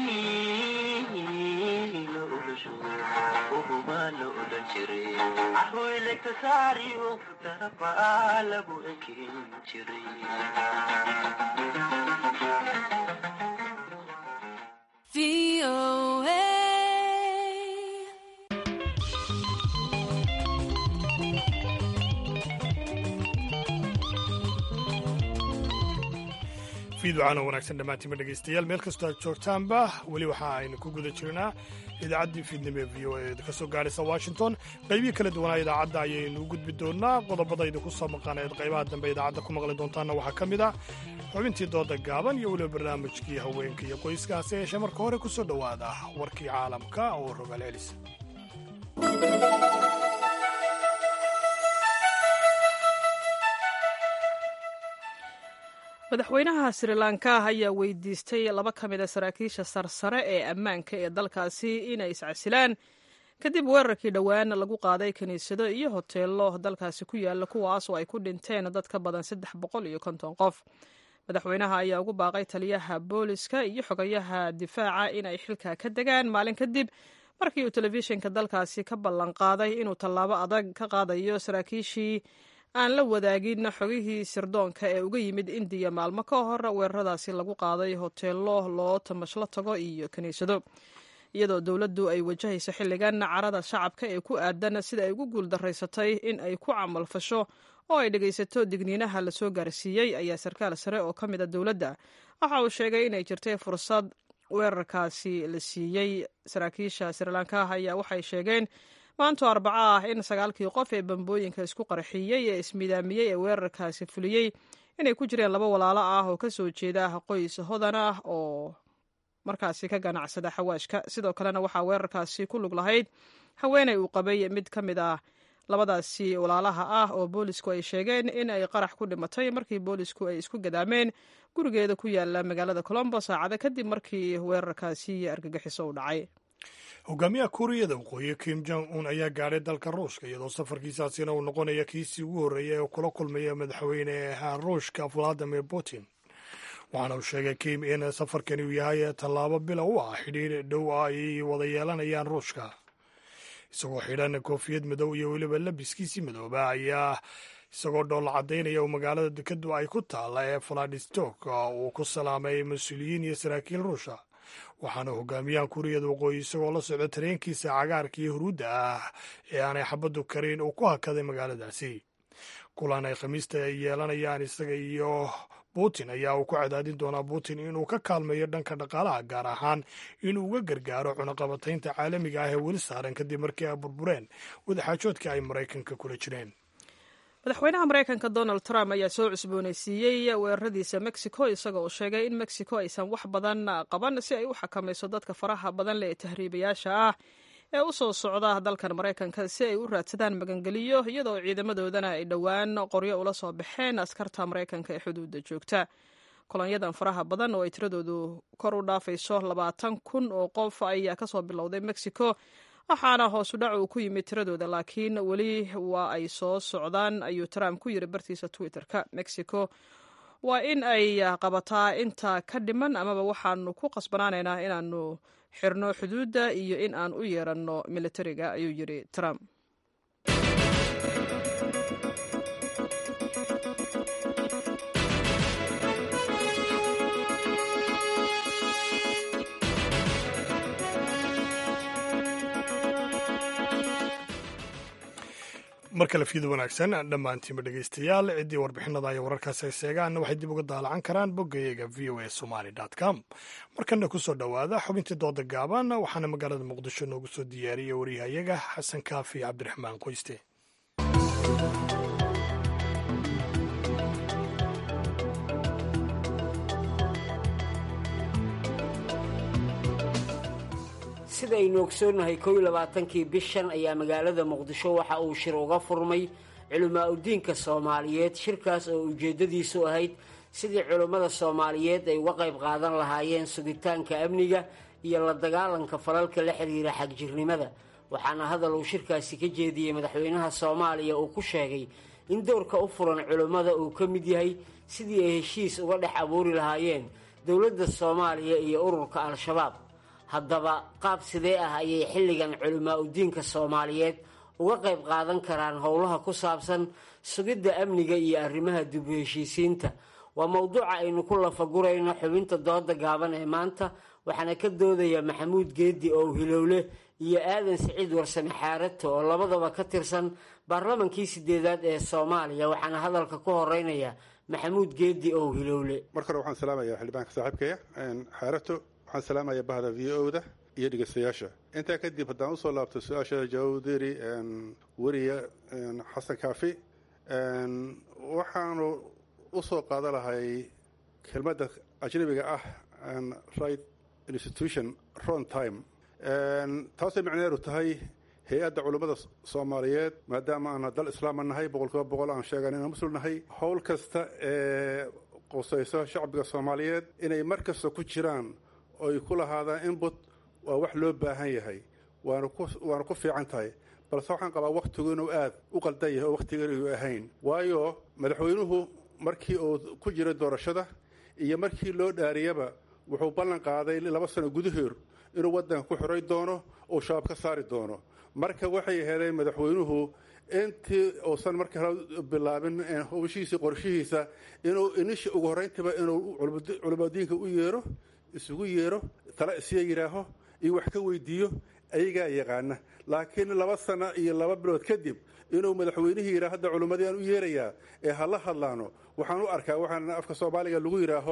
Speaker 16: la odhasho uhubaa la odhan jiray caruyleka saariyo darabaa lagu ekin jiray
Speaker 1: fiidwacana wanaagsan dhammaantiinba dhegaystayaal meel kastoo aad joogtaanba weli waxa aynu ku guda jirnaa idaacaddii fiidnimo ee v o e ka soo gaadhaysa washington qaybihi kala duwanaa idaacadda ayaynu u gudbi doonaa qodobadayda ku soo maqaneed qaybaha dambe idaacadda ku maqli doontaanna waxaa ka mid ah xubintii dooda gaaban iyo weliba barnaamijkii haweenka iyo qoyskaasi yeeshee marka hore ku soo dhowaada warkii caalamka oo rogaal celis
Speaker 2: madaxweynaha sri lanka ayaa weydiistay laba ka mid a saraakiisha sarsare ee ammaanka ee dalkaasi inay iscasilaan kadib weerarkii dhowaan lagu qaaday kiniisado iyo hoteelo dalkaasi ku yaala kuwaas oo ay ku dhinteen dad ka badan saddex boqol iyo konton qof madaxweynaha ayaa ugu baaqay taliyaha booliska iyo xogayaha difaaca in ay xilka ka degaan maalin kadib markii uu telefishinka dalkaasi ka ballan qaaday inuu tallaabo adag ka qaadayo saraakiishii aan la wadaagin xogihii sirdoonka ee uga yimid indiya maalmo ka hor weeraradaasi lagu qaaday hoteelo loo tamashlo tago iyo kiniisado iyadoo dowladdu ay wajahayso xilligan carada shacabka ee ku aadan sida ay ugu guuldaraysatay in ay ku camalfasho oo ay dhegaysato digniinaha lasoo gaarsiiyey ayaa sarkaal sare oo ka mid a dowladda waxa uu sheegay inay jirtay fursad weerarkaasi la siiyey saraakiisha srilanka ayaa waxay sheegeen maanto arbaco ah in sagaalkii qof ee bambooyinka isku qarxiyey ee ismidaamiyey ee weerarkaasi fuliyey inay ku jireen laba walaalo ah oo ka soo jeeda qoys hodan ah oo markaasi ka ganacsada xawaashka sidoo kalena waxaa weerarkaasi ku lug lahayd haweeney uu qabay mid ka mid ah labadaasi walaalaha ah oo boolisku ay sheegeen in ay qarax ku dhimatay markii boolisku ay isku gadaameen gurigeeda ku yaala magaalada colombo saacada kadib markii weerarkaasi argagixiso u dhacay
Speaker 1: hogaamiyaha kuuriyada waqooyi kim jong un ayaa gaadhay dalka ruushka iyadoo safarkiisaasina uu noqonaya kiisii ugu horreeyay ee kula kulmaya madaxweyneha ruushka valadimir putin waxaana uu sheegay kim in safarkani uu yahay tallaabo bila u ah xidhiir dhow ah ay wada yeelanayaan ruushka isagoo xidhan koofiyad madow iyo weliba labiskiisii madooba ayaa isagoo dhoolla caddaynaya uu magaalada dekadu ay ku taalla ee valadistok uu ku salaamay mas-uuliyiin iyo saraakiil ruusha waxaana hogaamiyaha kuuriyada waqooyi isagoo la socda tareenkiisa cagaarka iyo huruudda ah ee aanay xabaddu karin uu ku hakaday magaaladaasi kulan ay khamiista ay yeelanayaan isaga iyo putin ayaa uu ku cadaadin doonaa putin inuu ka kaalmeeyo dhanka dhaqaalaha gaar ahaan inuu uga gargaaro cunaqabataynta caalamiga ah ee weli saaran kadib markii ay burbureen wadaxaajoodka ay maraykanka kula jireen
Speaker 2: madaxweynaha maraykanka donald trump ayaa soo cusboonaysiiyey weeraradiisa mexico isagoo uu sheegay in mexico aysan wax badan qaban si ay u xakamayso dadka faraha badan leh ee tahriibayaasha ah ee u soo socda dalkan maraykanka si ay u raadsadaan magangeliyo iyadoo ciidamadoodana ay dhowaan qoryo ula soo baxeen askarta maraykanka ee xuduudda joogta kolonyadan faraha badan oo ay tiradoodu kor u dhaafayso labaatan kun oo qof ayaa kasoo bilowday mexico waxaana hoosu dhac uu ku yimid tiradooda laakiin weli waa ay soo socdaan ayuu trump ku yiri bartiisa twitter-ka mexico waa in ay qabataa inta ka dhiman amaba waxaanu ku qasbanaanaynaa inaanu xirno xuduudda iyo in aan u yeeranno militariga ayuu yiri trump
Speaker 1: mar kale fiyada wanaagsan dhammaantiinba dhegaystayaal ciddii warbixinada iyo wararkaasi ay seegaanna waxay dib uga daalacan karaan boggayaga v o a somaly com markana kusoo dhowaada xubintii dooda gaaban waxaana magaalada muqdisho noogu soo diyaariyey waryahayaga xasan kaafi cabdiraxmaan qoyste
Speaker 17: sidaynu ogsoonnahay kow iyo labaatankii bishan ayaa magaalada muqdisho waxa uu shir uga furmay culimaa udiinka soomaaliyeed shirkaas oo ujeeddadiisu ahayd sidii culimmada soomaaliyeed ay uga qayb qaadan lahaayeen sugitaanka amniga iyo la dagaalanka falalka la xiriira xagjirnimada waxaana hadal uu shirkaasi ka jeediyey madaxweynaha soomaaliya uu ku sheegay in dowrka u furan culimmada uu ka mid yahay sidii ay heshiis uga dhex abuuri lahaayeen dowladda soomaaliya iyo ururka al-shabaab haddaba qaab sidee ah ayay xilligan culimaa udiinka soomaaliyeed uga qayb qaadan karaan howlaha ku saabsan sugidda amniga iyo arrimaha dib u heshiisiinta waa mowduuca aynu ku lafagurayno xubinta dooda gaaban ee maanta waxaana ka doodaya maxamuud geedi oo hilowle iyo aadan siciid warsame xaarato oo labadaba ka tirsan baarlamankii sideedaad ee soomaaliya waxaana hadalka ku horeynaya maxamuud geedi oo hilowle
Speaker 4: mar hore waxaan salaamaya xildhibaanka saaxiibkaya xaarato waxaan salaamaya bahda v o da iyo dhegeystayaasha intaa kadib haddaan usoo laabto su-aasha jawdiri weriya xasan kaafi waxaanu usoo qaadan lahay kelmadda ajnabiga ah right institution ron time taasay macneedu tahay hay-adda culummada soomaaliyeed maadaama aan dal islaama nahay boqolkiiba boqol aan sheegan inaan muslim nahay howl kasta ee qusayso shacbiga soomaaliyeed inay mar kasta ku jiraan oy ku lahaadaan input waa wax loo baahan yahay waana ku fiican tahay balse waxaan qabaa wakhtigu inuu aad u qaldan yahay oo wakhtigan uu ahayn waayo madaxweynuhu markii uu ku jiray doorashada iyo markii loo dhaariyaba wuxuu ballan qaaday laba sano gudaheer inuu waddanka ku xiray doono oo shabaab ka saari doono marka waxay heleen madaxweynuhu intii uusan marka hore bilaabin howshiisii qorshihiisa inuu inisha ugu horrayntiiba inuu culimadiinka u yeero isugu yeero tala isiya yidhaaho iyo wax ka weydiiyo ayagaa yaqaana laakiin laba sano iyo laba bilood kadib inuu madaxweynihii yidhaha hadda culimmadii aan u yeerayaa ee hala hadlaano waxaan u arkaa waxaan afka soomaaliga lagu yidhaaho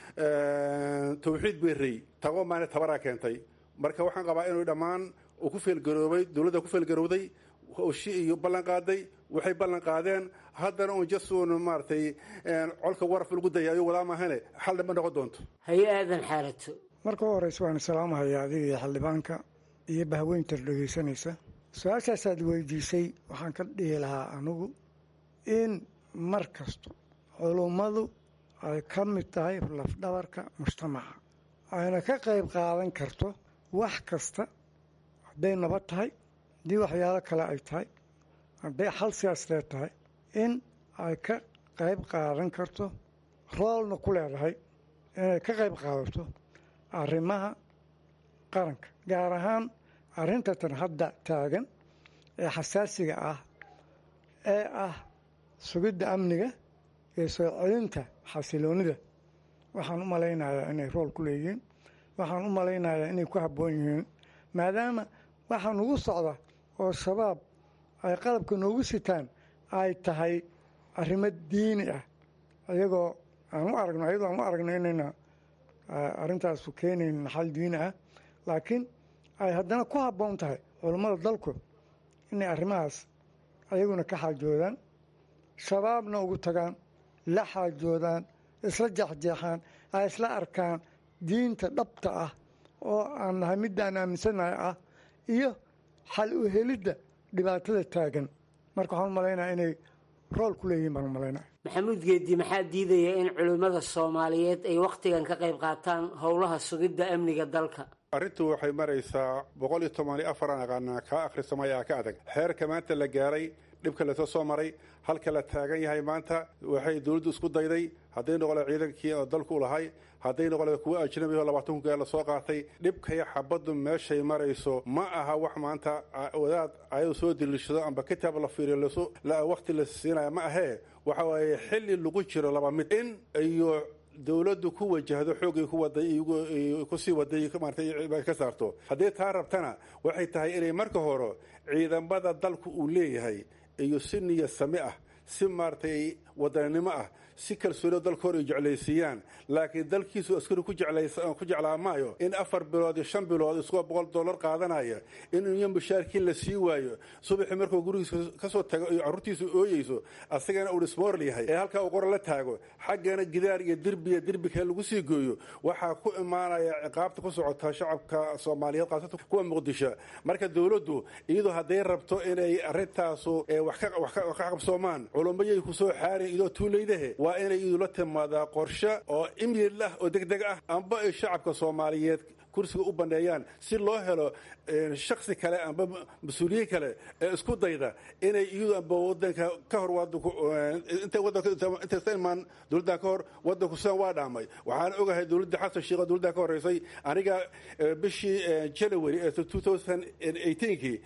Speaker 4: tawxiid berey tago maana tabaraa keentay marka waxaan qabaa inuu dhammaan uu ku feelgaroobay dowladda ku feelgarowday howshi iyo ballan qaaday waxay ballan qaadeen haddana uun jasuun maaragtay colka waraf lagu dayaayo wadaa maahane xal dhamba noqon doonto
Speaker 17: haye aadan xaalato
Speaker 5: marka u horeysa waan salaamahaya adiga iyo xildhibaanka iyo bahweyntar dhegaysanaysa su-aashaasaad weydiisay waxaan ka dhihi lahaa anigu in mar kasto culummadu ay ka mid tahay lafdhabarka mujtamaca ayna ka qayb qaadan karto wax kasta hadday nabad tahay haddii waxyaalo kale ay tahay hadday xal siyaasadeed tahay in ay ka qayb qaadan karto roolna ku leedahay inay ka qayb qaadato arrimaha qaranka gaar ahaan arrintatan hadda taagan ee xasaasiga ah ee ah sugidda amniga iyo soo celinta xasiloonida waxaan u malaynayaa inay rool ku leeyihiin waxaan u malaynayaa inay ku habboon yihiin maadaama waxaa nugu socda oo shabaab ay qalabka noogu sitaan ay tahay arrimo diini ah iyagoo aan u aragno iyadoo aan u aragno inayna arrintaasu keenayn naxal diini ah laakiin ay haddana ku habboon tahay culummada dalku inay arrimahaas ayaguna ka xaajoodaan shabaabna ugu tagaan la xaajoodaan isla jeexjeexaan ay isla arkaan diinta dhabta ah oo aan nahay middaan aaminsanahay ah iyo xal u helidda dhibaatada taagan marka waxaan u malaynaya inay rool ku leeyihin baan u malaynaya
Speaker 17: maxamuud geedi maxaa diidaya in culimmada soomaaliyeed ay wakhtigan ka qayb qaataan howlaha sugidda amniga dalka
Speaker 4: arrintu waxay maraysaa boqol iyo toban iyo afar aan aqaanaa kaa akhrisamaya ka adag xeerka maanta la gaaray dhibka lasoo soo maray halka la taagan yahay maanta waxay dowladdu isku dayday hadday noqole ciidankii oo dalku lahay hadday noqole kuwa ajnabi oo labaatan kun lasoo qaatay dhibkaya xabaddu meeshay marayso ma aha wax maanta wadaad ayadu soo diliishado amba kitaab la fiiriyo waqti la siinaya ma ahee waxa waaye xilli lagu jiro laba mid in iyo dowladdu ku wajahdo xoogay ku waday kusii waday maarata ka saarto haddii taa rabtana waxay tahay inay marka hore ciidamada dalku uu leeyahay iyo si niya sami ah si maaratay wadaninimo ah si kalsoonio dalka hor ay jeclaysiiyaan laakiin dalkiisu askari ku jeclaa maayo in afar bilood iyo shan bilood isagoo boqol dollar qaadanaya in iyo mushaarkiin la sii waayo subaxii markuu gurigiisa kasoo tago iyo carruurtiisa ooyeyso asagana uu dhismoorl yahay ee halkaa uu qora la taago xaggana gidaar iyo dirbiya dirbikee lagu sii gooyo waxaa ku imaanaya ciqaabta ku socota shacabka soomaaliyeed khaasatan kuwa muqdisho marka dowladdu iyadoo hadday rabto inay arintaasu wax ka qabsoomaan culummayay kusoo xaarin idoo tuulaydahe waa inay idula timaadaa qorshe oo imyil ah oo degdeg ah amba ay shacabka soomaaliyeed kursiga u banneeyaan si loo helo shaksi kale amba mas-uuliyiin kale ee isku dayda inay iyadu amba wadanka ka hor intay wadanintaysa imaan dowladdan ka hor wadanku sidan waa dhaamay waxaan ogahay dowladda xasan sheekh oo dowladdan ka horreysay aniga bishii january ee kii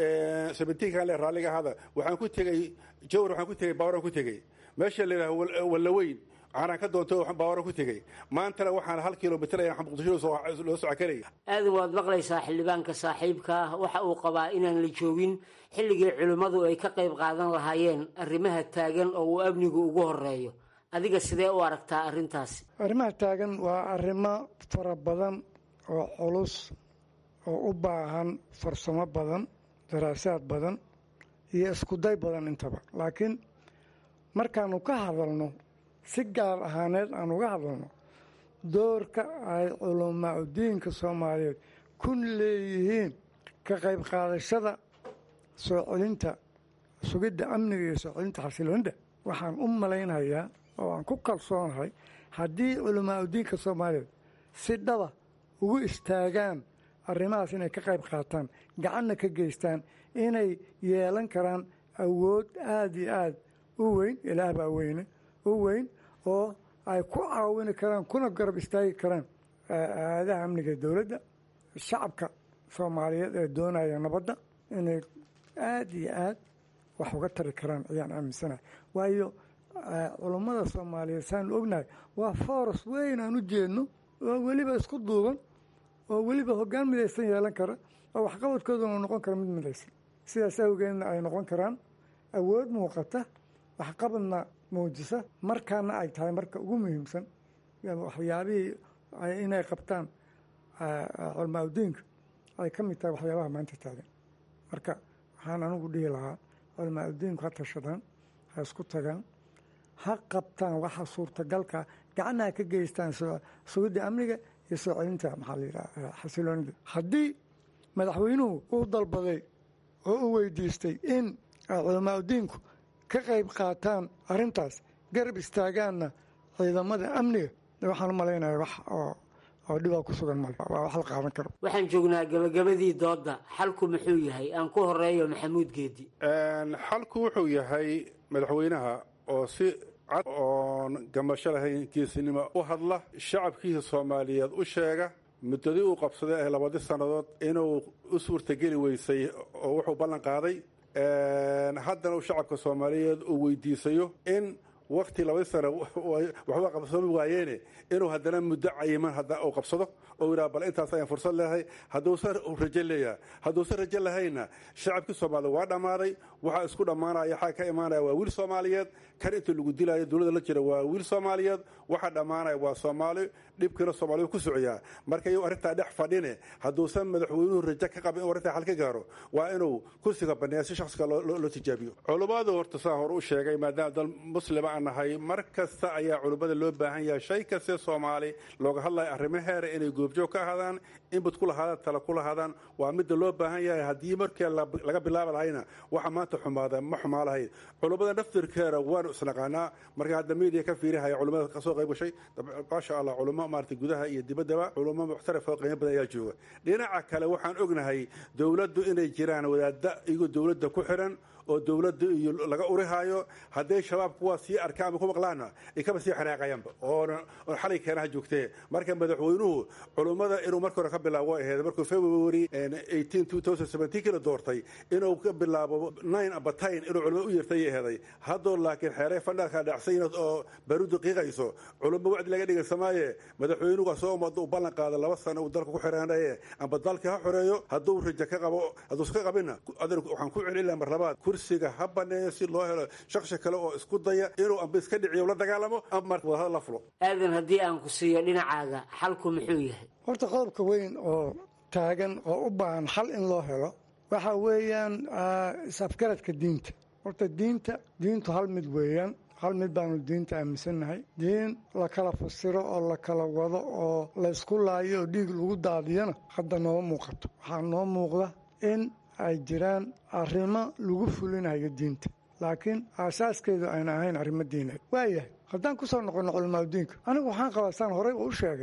Speaker 4: kan le raalliga ahada waxaan ku tegey jawar waxaan ku tegey baawaran ku tegey meesha la yidhaha wallaweyn caanaan ka doontay baawaran ku tegey maantana waxaan hal kilomitr ayaan muqdisho loo socokanaya
Speaker 17: aadan waad maqlaysaa xildhibaanka saaxiibka ah waxa uu qabaa inaan la joogin xilligii culimmadu ay ka qayb qaadan lahaayeen arrimaha taagan oo uu amnigu ugu horeeyo adiga sidee u aragtaa arrintaasi
Speaker 5: arrimaha taagan waa arrimo fara badan oo culus oo u baahan farsamo badan daraasaad badan iyo iskuday badan intaba laakiin markaanu ka hadalno si gaar ahaaneed aan uga hadalno doorka ay culamaa udiinka soomaaliyeed ku leeyihiin ka qayb qaadashada soo celinta sugidda amniga iyo soo celinta xasiloonida waxaan u malaynayaa oo aan ku kalsoonahay haddii culamaa udiinka soomaaliyeed si dhaba ugu istaagaan arrimahaas inay ka qayb qaataan gacanna ka geystaan inay yeelan karaan awood aada iyo aada u weyn ilaah baa weyne u weyn oo ay ku caawini karaan kuna garab istaagi karaan aadaha amniga dowladda shacabka soomaaliyeed ee doonaya nabadda inay aada iyo aad wax uga tari karaan ayaan aaminsanahay waayo culummada soomaaliyeed saanu ognahay waa foros weyn aan u jeedno oo weliba isku duuban oo weliba hoggaan midaysan yeelan kara oo waxqabadkooduna noqon kara mid midaysan sidaas awgeedna ay noqon karaan awood muuqata waxqabadna muujisa markaana ay tahay marka ugu muhiimsan waxyaabihii inay qabtaan culamaa udiinka ay ka mid tahay waxyaabaha maanta taagan marka waxaan anigu dhihi lahaa culamaa udiinku ha tashadaan ha isku tagaan ha qabtaan waxa suurtagalka gacana ha ka geystaan sugidda amniga iyo soo celinta maxaa la yidhaha xasiloonida haddii madaxweynuhu uu dalbaday oo u weydiistay in culamaa udiinku ka qayb qaataan arrintaas garab istaagaanna ciidamada amniga waxaan u malaynaya wax oo oo dhibaa ku sugan male waa wax la qaadan karo
Speaker 17: waxaan joognaa gabagabadii doodda xalku muxuu yahay aan ku horeeyo maxamuud geedi
Speaker 4: xalku wuxuu yahay madaxweynaha oo si cad oon gamasho lahayn geesinimo u hadla shacabkiisa soomaaliyeed u sheega muddadii uu qabsaday ee labadii sannadood inuu u suurtageli weysay oo wuxuu ballan qaaday haddana uu shacabka soomaaliyeed uu weydiisayo in wakti labadii sana waxba qabsoomi waayeene inuu haddana muddo cayiman uu qabsado oo yidhaha bal intaas ayaan fursad leeyahay hadduusan rajo leeyahay hadduusan rajo lahayna shacabkii soomaaliyed waa dhammaaday waxaa isku dhammaanaya xaa ka imaanaya waa wiil soomaaliyeed kan inta lagu dilaayo dowladda la jira waa wiil soomaaliyeed waxaa dhammaanaya waa soomaali dhibkiina soomaaliyed ku socoyaa marka iyu arrintaa dhex fadhine hadduusan madaxweynuhu rajo ka qabin inuu arrintaa xal ka gaaro waa inuu kursiga banneeya si shaksiga loo tijaabiyo culummadu horta saa hore u sheegay maadaama dal muslima aan nahay mar kasta ayaa culummada loo baahan yahay shay kaste soomaali looga hadlayo arrimaheera inay goobjoog ka ahaadaan inbud ku lahaadaan tala ku lahaadaan waa midda loo baahan yahay haddii markii laga bilaabi lahayna waxa maanta xumaada ma xumaa lahayd culummada naftirkeeda waanu isnaqaanaa marka hadda miidiya ka fiirihaya culummada kasoo qayb gashay maasha allah culummo maarata gudaha iyo dibaddaba culummo muxtaraf oo qiimo badan ayaa jooga dhinaca kale waxaan ognahay dowladdu inay jiraan wadaadda iyagoo dowladda ku xiran oo dowladda iyo laga urihaayo hadday shabaab kuwaa sii arkaan ama ku maqlaana ay kaba sii xanaaqayaanba oon xalay keenaha joogtee marka madaxweynuhu culummada inuu marka hore ka bilaabo ahayd markuu february kila doortay inuu ka bilaabo nine amba tin inuu culumada u yeertay aheeday haddoo laakiin xeeray fandhalka dhacsayn oo barudu qiiqayso culummo wacdi laga dhigaysamaaye madaxweynuhu asoo umada u ballan qaada laba sano uu dalka ku xiraanaye amba dalka ha xoreeyo hadduu rajo ka qabo hadduusan ka qabinna waxaan ku celin mar labaad kursiga ha baneeyo si loo helo shaksi kale oo isku daya inuu amba iska dhiciyo la dagaalamo ama marka wadahadal la fulo
Speaker 17: aadan haddii aan ku siiyo dhinacaaga xalku muxuu yahay
Speaker 5: horta qodobka weyn oo taagan oo u baahan xal in loo helo waxa weeyaan is-afgaradka diinta horta diinta diintu hal mid weeyaan hal mid baanu diinta aaminsannahay diin la kala fasiro oo la kala wado oo laysku laayo oo dhiig lagu daadiyana hadda nooma muuqato waxaa noo muuqda in ay jiraan arrimo lagu fulinayo diinta laakiin aasaaskeedu ayna ahayn arrimo diineed waayahay haddaan ku soo noqonno culamaadudiinka anigu waxaan qabaa saan horey u sheegay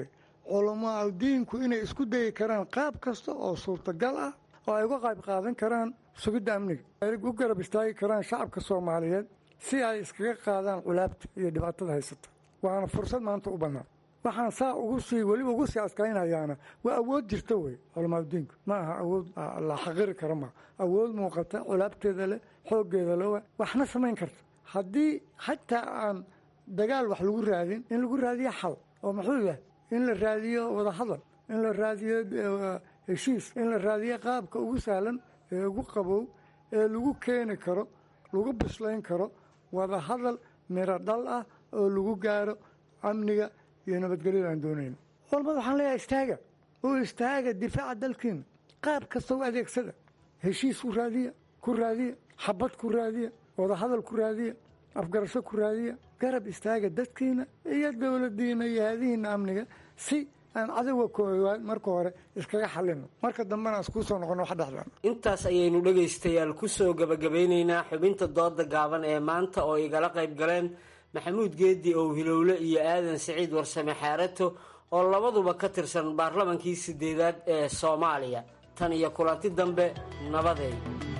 Speaker 5: culamaa diinku inay isku dayi karaan qaab kasta oo suurtagal ah oo ay uga qayb qaadan karaan sugidda amniga ay u garab istaagi karaan shacabka soomaaliyeed si ay iskaga qaadaan culaabta iyo dhibaatada haysata waana fursad maanta u bannaan waxaan saa ugu sii weliba ugu sii adkaynayaana waa awood jirta wey culamaadudiinku ma aha awood la xaqiri kara maa awood muuqata culaabteeda leh xooggeeda le waxna samayn karta haddii xataa aan dagaal wax lagu raadin in lagu raadiyo xal oo muxuu yahay in la raadiyo wadahadal in la raadiyo heshiis in la raadiyo qaabka ugu sahlan ee ugu qabow ee lagu keeni karo lagu bislayn karo wadahadal miro dhal ah oo lagu gaaro amniga iyo nabadgelyada aan doonayno culamada waxaan leeyahay istaaga oo istaaga difaaca dalkiina qaab kasta u adeegsada heshiis ku raadiya ku raadiya xabad ku raadiya wadahadal ku raadiya afgarasho ku raadiya garab istaaga dadkiina iyo dowladiina iyo haadihiina amniga si aan cadowga koowaad marka hore iskaga xalino marka dambena iskuu soo noqono wax dhexdaan
Speaker 17: intaas ayaynu dhegaystayaal ku soo gebagabeynaynaa xubinta dooda gaaban ee maanta oo igala qayb galeen maxamuud geedi ow hilowle iyo aadan siciid warsame xaarato oo labaduba ka tirsan baarlamankii sideedaad ee soomaaliya tan iyo kulanti dambe nabadeed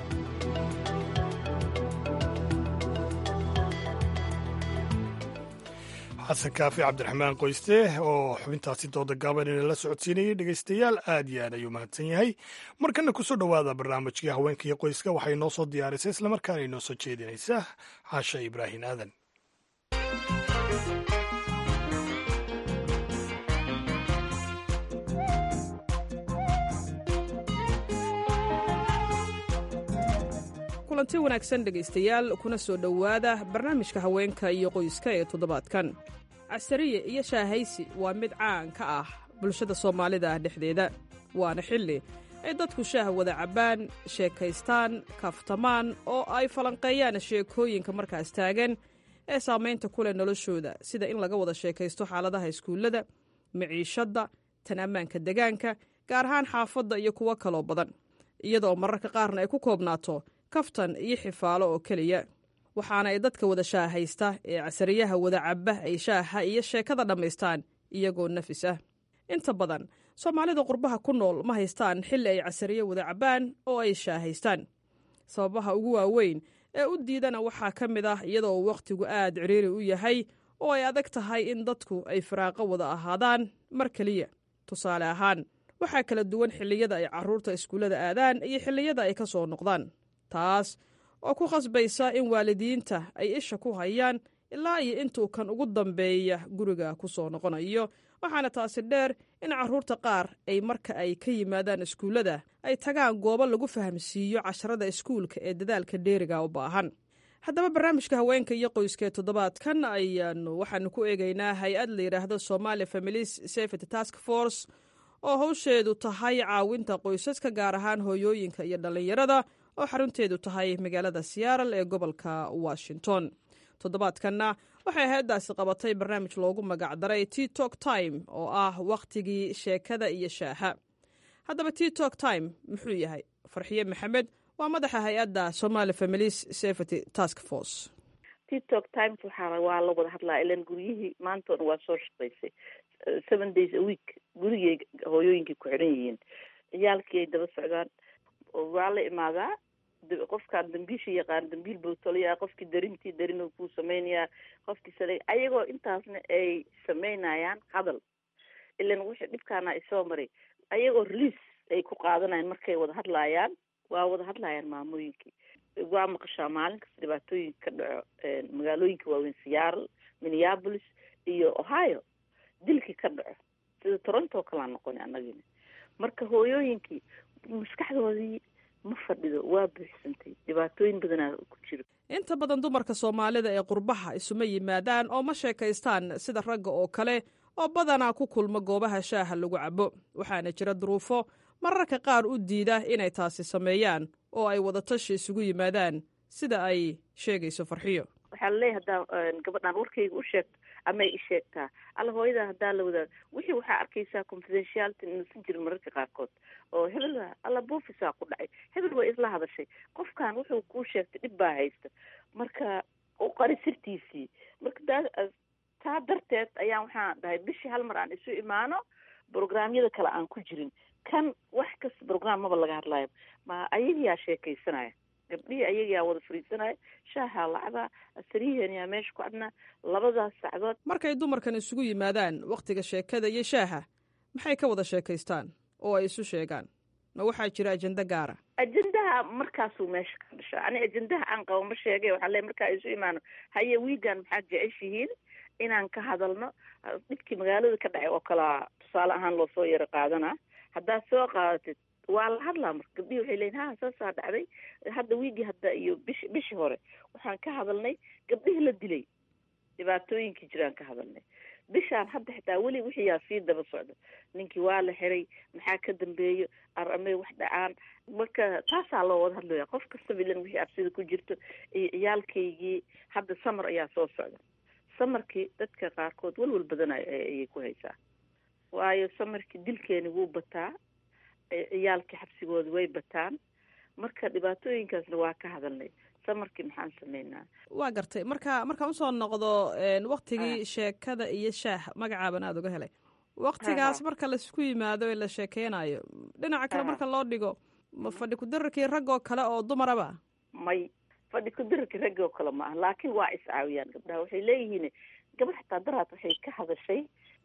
Speaker 1: xasan kaafi cabdiraxmaan qoyste oo xubintaasi dooda gaaban ina la socodsiinayay dhegaystayaal aad iyo aad ayuu mahadsan yahay markana kusoo dhowaada barnaamijkii haweenka iyo qoyska waxay noo soo diyaarisay islamarkaana inoo soo jeedinaysa xaasha ibraahin aadan
Speaker 2: kulanti wanaagsan dhegaystayaal kuna soo dhowaada barnaamijka haweenka iyo qoyska ee toddobaadkan casariye iyo shaahaysi waa mid caan ka ah bulshada soomaalida dhexdeeda waana xilli ay dadku shaah wada cabbaan sheekaystaan kaaftamaan oo ay falanqeeyaan sheekooyinka markaas taagan ee saamaynta ku leh noloshooda sida in laga wada sheekaysto xaaladaha iskuullada miciishadda tan ammaanka degaanka gaar ahaan xaafadda iyo kuwo kaloo badan iyadaoo mararka qaarna ay ku koobnaato kaftan iyo xifaalo oo keliya waxaana ay dadka wada shaahaysta ee casariyaha wada cabba ay shaaha iyo sheekada dhammaystaan iyagoo nafis ah inta badan soomaalida qurbaha ku nool ma haystaan xilli ay casariye wada cabbaan oo ay shaahaystaan sababaha ugu waaweyn ee u diidana waxaa ka mid ah iyadoo wakhtigu aad ciriiri u yahay oo ay adag tahay in dadku ay firaaqo wada ahaadaan mar keliya tusaale ahaan waxaa kala duwan xilliyada ay carruurta iskuullada aadaan iyo xilliyada ay ka soo noqdaan taas oo ku khasbaysa in waalidiinta ay isha ku hayaan ilaa iyo intuu kan ugu dambeeya guriga ku soo noqonayo waxaana taasi dheer in carruurta qaar ay marka ay ka yimaadaan iskuullada ay tagaan goobo lagu fahamsiiyo casharada iskuulka ee dadaalka dheeriga u baahan haddaba barnaamijka haweenka iyo qoyska ee toddobaadkan ayaanu waxaanu ku eegaynaa hay-ad la yidhaahdo somaali families safety task force oo hawsheedu tahay caawinta qoysaska gaar ahaan hooyooyinka iyo dhallinyarada oo xarunteedu tahay magaalada siyaaral ee gobolka washington toddobaadkanna waxay hay-addaasi qabatay barnaamij loogu magacdaray titok time oo ah wakhtigii sheekada iyo shaaha haddaba titok time muxuu yahay farxiye maxamed waa madaxa hay-adda somaali families safety task force
Speaker 18: titok times waxaa waa la wada hadlaa ilan guryihii maantoona waa soo shaqaysay seven days a week gurigay hooyooyinkay ku xiran yihiin ciyaalkii ay daba socdaan waa la imaadaa qofkaan dambiisha yaqaan dambiil buu tolayaa qofkii darintii darin kuu samaynayaa qofkii sale ayagoo intaasna ay samaynayaan hadal ilan wixii dhibkaana isoo maray ayagoo release ay ku qaadanayaan markay wada hadlaayaan waa wada hadlayaan maamooyinkii waa maqashaa maalin kasta dhibaatooyinka ka dhaco magaalooyinka waaweyn seattle minneapolis iyo ohio dilkii ka dhaco sida toronto kalaa noqoni annagina marka hooyooyinkii maskaxdoodii ma fadhido waa buuxsantay dhibaatooyin badanaa ku jiro
Speaker 2: inta badan dumarka soomaalida ee qurbaha isuma yimaadaan oo ma sheekaystaan sida ragga oo kale oo badanaa ku kulma goobaha shaaha lagu cabo waxaana jira duruufo mararka qaar u diida inay taasi sameeyaan oo ay wadatashi isugu yimaadaan sida ay sheegayso farxiyo
Speaker 18: waxaa laleeyahy haddaa gabadhaan warkayga u sheegto ama ay isheegtaa alla hooyadaa haddaa la wadaa wixii waxaa arkaysaa confidentiality nasan jirin mararka qaarkood oo hebel alla buufisaa ku dhacay hebel way isla hadashay qofkan wuxuu kuu sheegtay dhib baa haysta marka u qari sirtiisii marka daa taa darteed ayaan waxaan dhahay bishii hal mar aan isu imaano programyada kale aan ku jirin kan wax kasta program maba laga hadlayo ma ayagiyaa sheekaysanaya gabdhihii ayagiyaa wada fariisanaya shaahaa lacdaa asariyaheeniyaa meesha ku adnaa labadaas sacdood
Speaker 2: markay dumarkan isugu yimaadaan wakhtiga sheekada iyo shaaha maxay ka wada sheekaystaan oo ay isu sheegaan ma waxaa jira ajendo gaara
Speaker 18: ajendaha markaasuu meesha ka dhashaa ani ajendaha aan qabo ma sheegay waxaa le markaa isu imaano haye wiigan maxaad jeceshihiin inaan ka hadalno dhibkii magaalada ka dhacay oo kalaa tusaale ahaan loo soo yaro qaadanaa haddaad soo qaadatid waa la hadlaa marka gabdhihi waxay leeyiin ha saasaa dhacday hadda wiigii hadda iyo bish bishii hore waxaan ka hadalnay gabdhihii la dilay dhibaatooyinkii jiraan ka hadalnay bishaan hadda xitaa weli wixiyaa sii daba socda ninkii waa la xiray maxaa ka dambeeyo aramay wax dhacaan marka taasaa loo wada hadlaya qof kastaba ilan wixii absida ku jirto iyo ciyaalkaygii hadda samar ayaa soo socda samarkii dadka qaarkood walwal badan ayay ku haysaa waayo samarkii dilkeeni wuu bataa ciyaalkii xabsigooda way bataan marka dhibaatooyinkaasna waa ka hadalnay samarkii maxaan sameynaa
Speaker 2: waa gartay marka markaan usoo noqdo waktigii sheekada iyo shaah magacaaban aada uga helay waktigaas marka laisku yimaado ee la sheekeynayo dhinaca kale marka loo dhigo ma fadhi kudararkii raggoo kale oo dumaraba
Speaker 18: may fadhi kudararkii raggoo kale ma ah laakiin waa iscaawiyaan gabdhaha waxay leeyihiin gabadh xataa daraad waxay ka hadashay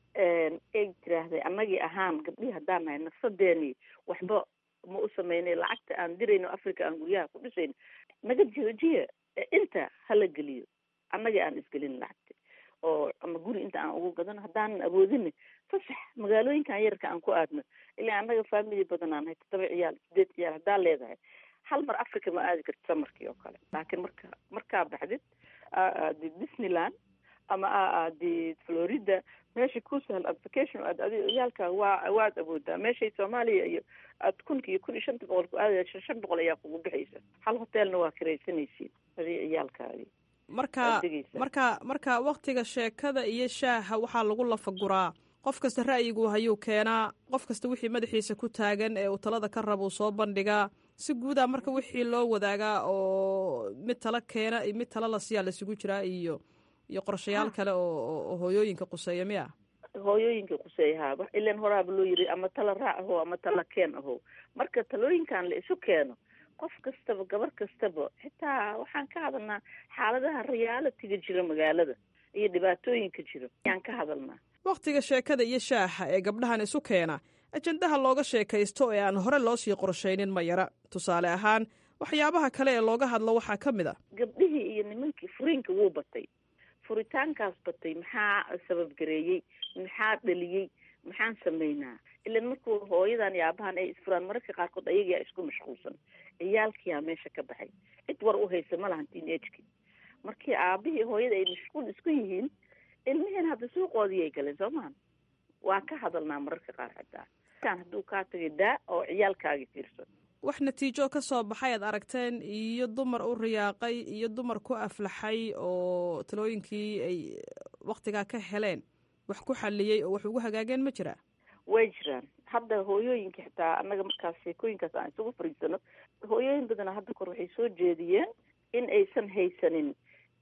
Speaker 18: ay tiraahday annagii ahaan gabdhihii haddaan nahay nafsadeeni waxba ma u sameynay lacagta aan dirayno africa aan guryaha ku dhisayno naga joojiya inta hala geliyo annagii aan isgelin lacagta oo ama guri inta aan ugu gadano haddaanan awoodina fasax magaalooyinkan yararka aan ku aadno ilaa annaga family badan aan nahay toddoba ciyaal sideed ciyaal haddaa leedahay hal mar africa ma aadi karti samarkii oo kale laakiin marka markaa baxdid aadid disneyland ama aa aadid florida meesha ku sahal application aad adi ciyaalka waa waad awoodaa meeshay soomaaliya iyo aad kunka iyo kun iyo shanta boqol ku aadaya shan shan boqol ayaa kugu bixaysa hal hotelna waa kiraysanaysiin adi ciyaalkaadi
Speaker 2: marka marka marka waktiga sheekada iyo shaaha waxaa lagu lafaguraa qof kasta ra'yigu hayuu keenaa qof kasta wixii madaxiisa ku taagan ee uu talada ka raba uu soo bandhigaa si guudaa marka wixii loo wadaagaa oo mid tala keena iyo mid tala lasiyaa lasugu jiraa iyo iyo qorshayaal kale oo hooyooyinka quseeya miya
Speaker 18: hooyooyinka quseeya haaba ilan horaaba loo yiri ama tala raac aho ama tala keen aho marka talooyinkan la isu keeno qof kastaba gabar kastaba xitaa waxaan ka hadalnaa xaaladaha realitiga jira magaalada iyo dhibaatooyinka jira ayaan ka hadalnaa
Speaker 2: wakhtiga sheekada iyo shaaxa ee gabdhahan isu keena ajendaha looga sheekaysto ee aan hore loo sii qorshaynin ma yara tusaale ahaan waxyaabaha kale ee looga hadlo waxaa ka mid a
Speaker 18: gabdhihii iyo nimankii furiinka wuu batay furitaankaas batay maxaa sababgareeyey maxaa dhaliyey maxaan sameynaa ilan markuu hooyadan iyo aabahan ay isfuraan mararka qaarkood ayagaa isku mashquulsan ciyaalkiyaa meesha ka baxay cid war u haysa ma lahan teenageki markii aabihii hooyada ay mashquul isku yihiin ilmihiin hadda suuqoodii ay galeen soo mahan waa ka hadalnaa mararka qaar xitaa hadduu kaa tagay daa oo ciyaalkaagi fiirsan
Speaker 2: wax natiijo ka soo baxay aad aragteen iyo dumar u riyaaqay iyo dumar ku aflaxay oo talooyinkii ay waktigaa ka heleen wax ku xaliyey oo wax ugu hagaageen ma jiraa
Speaker 18: way jiraan hadda hooyooyinka xitaa annaga markaas sheekooyinkaas aan isugu fariisano hooyooyin badana hadda kor waxay soo jeediyeen in aysan haysanin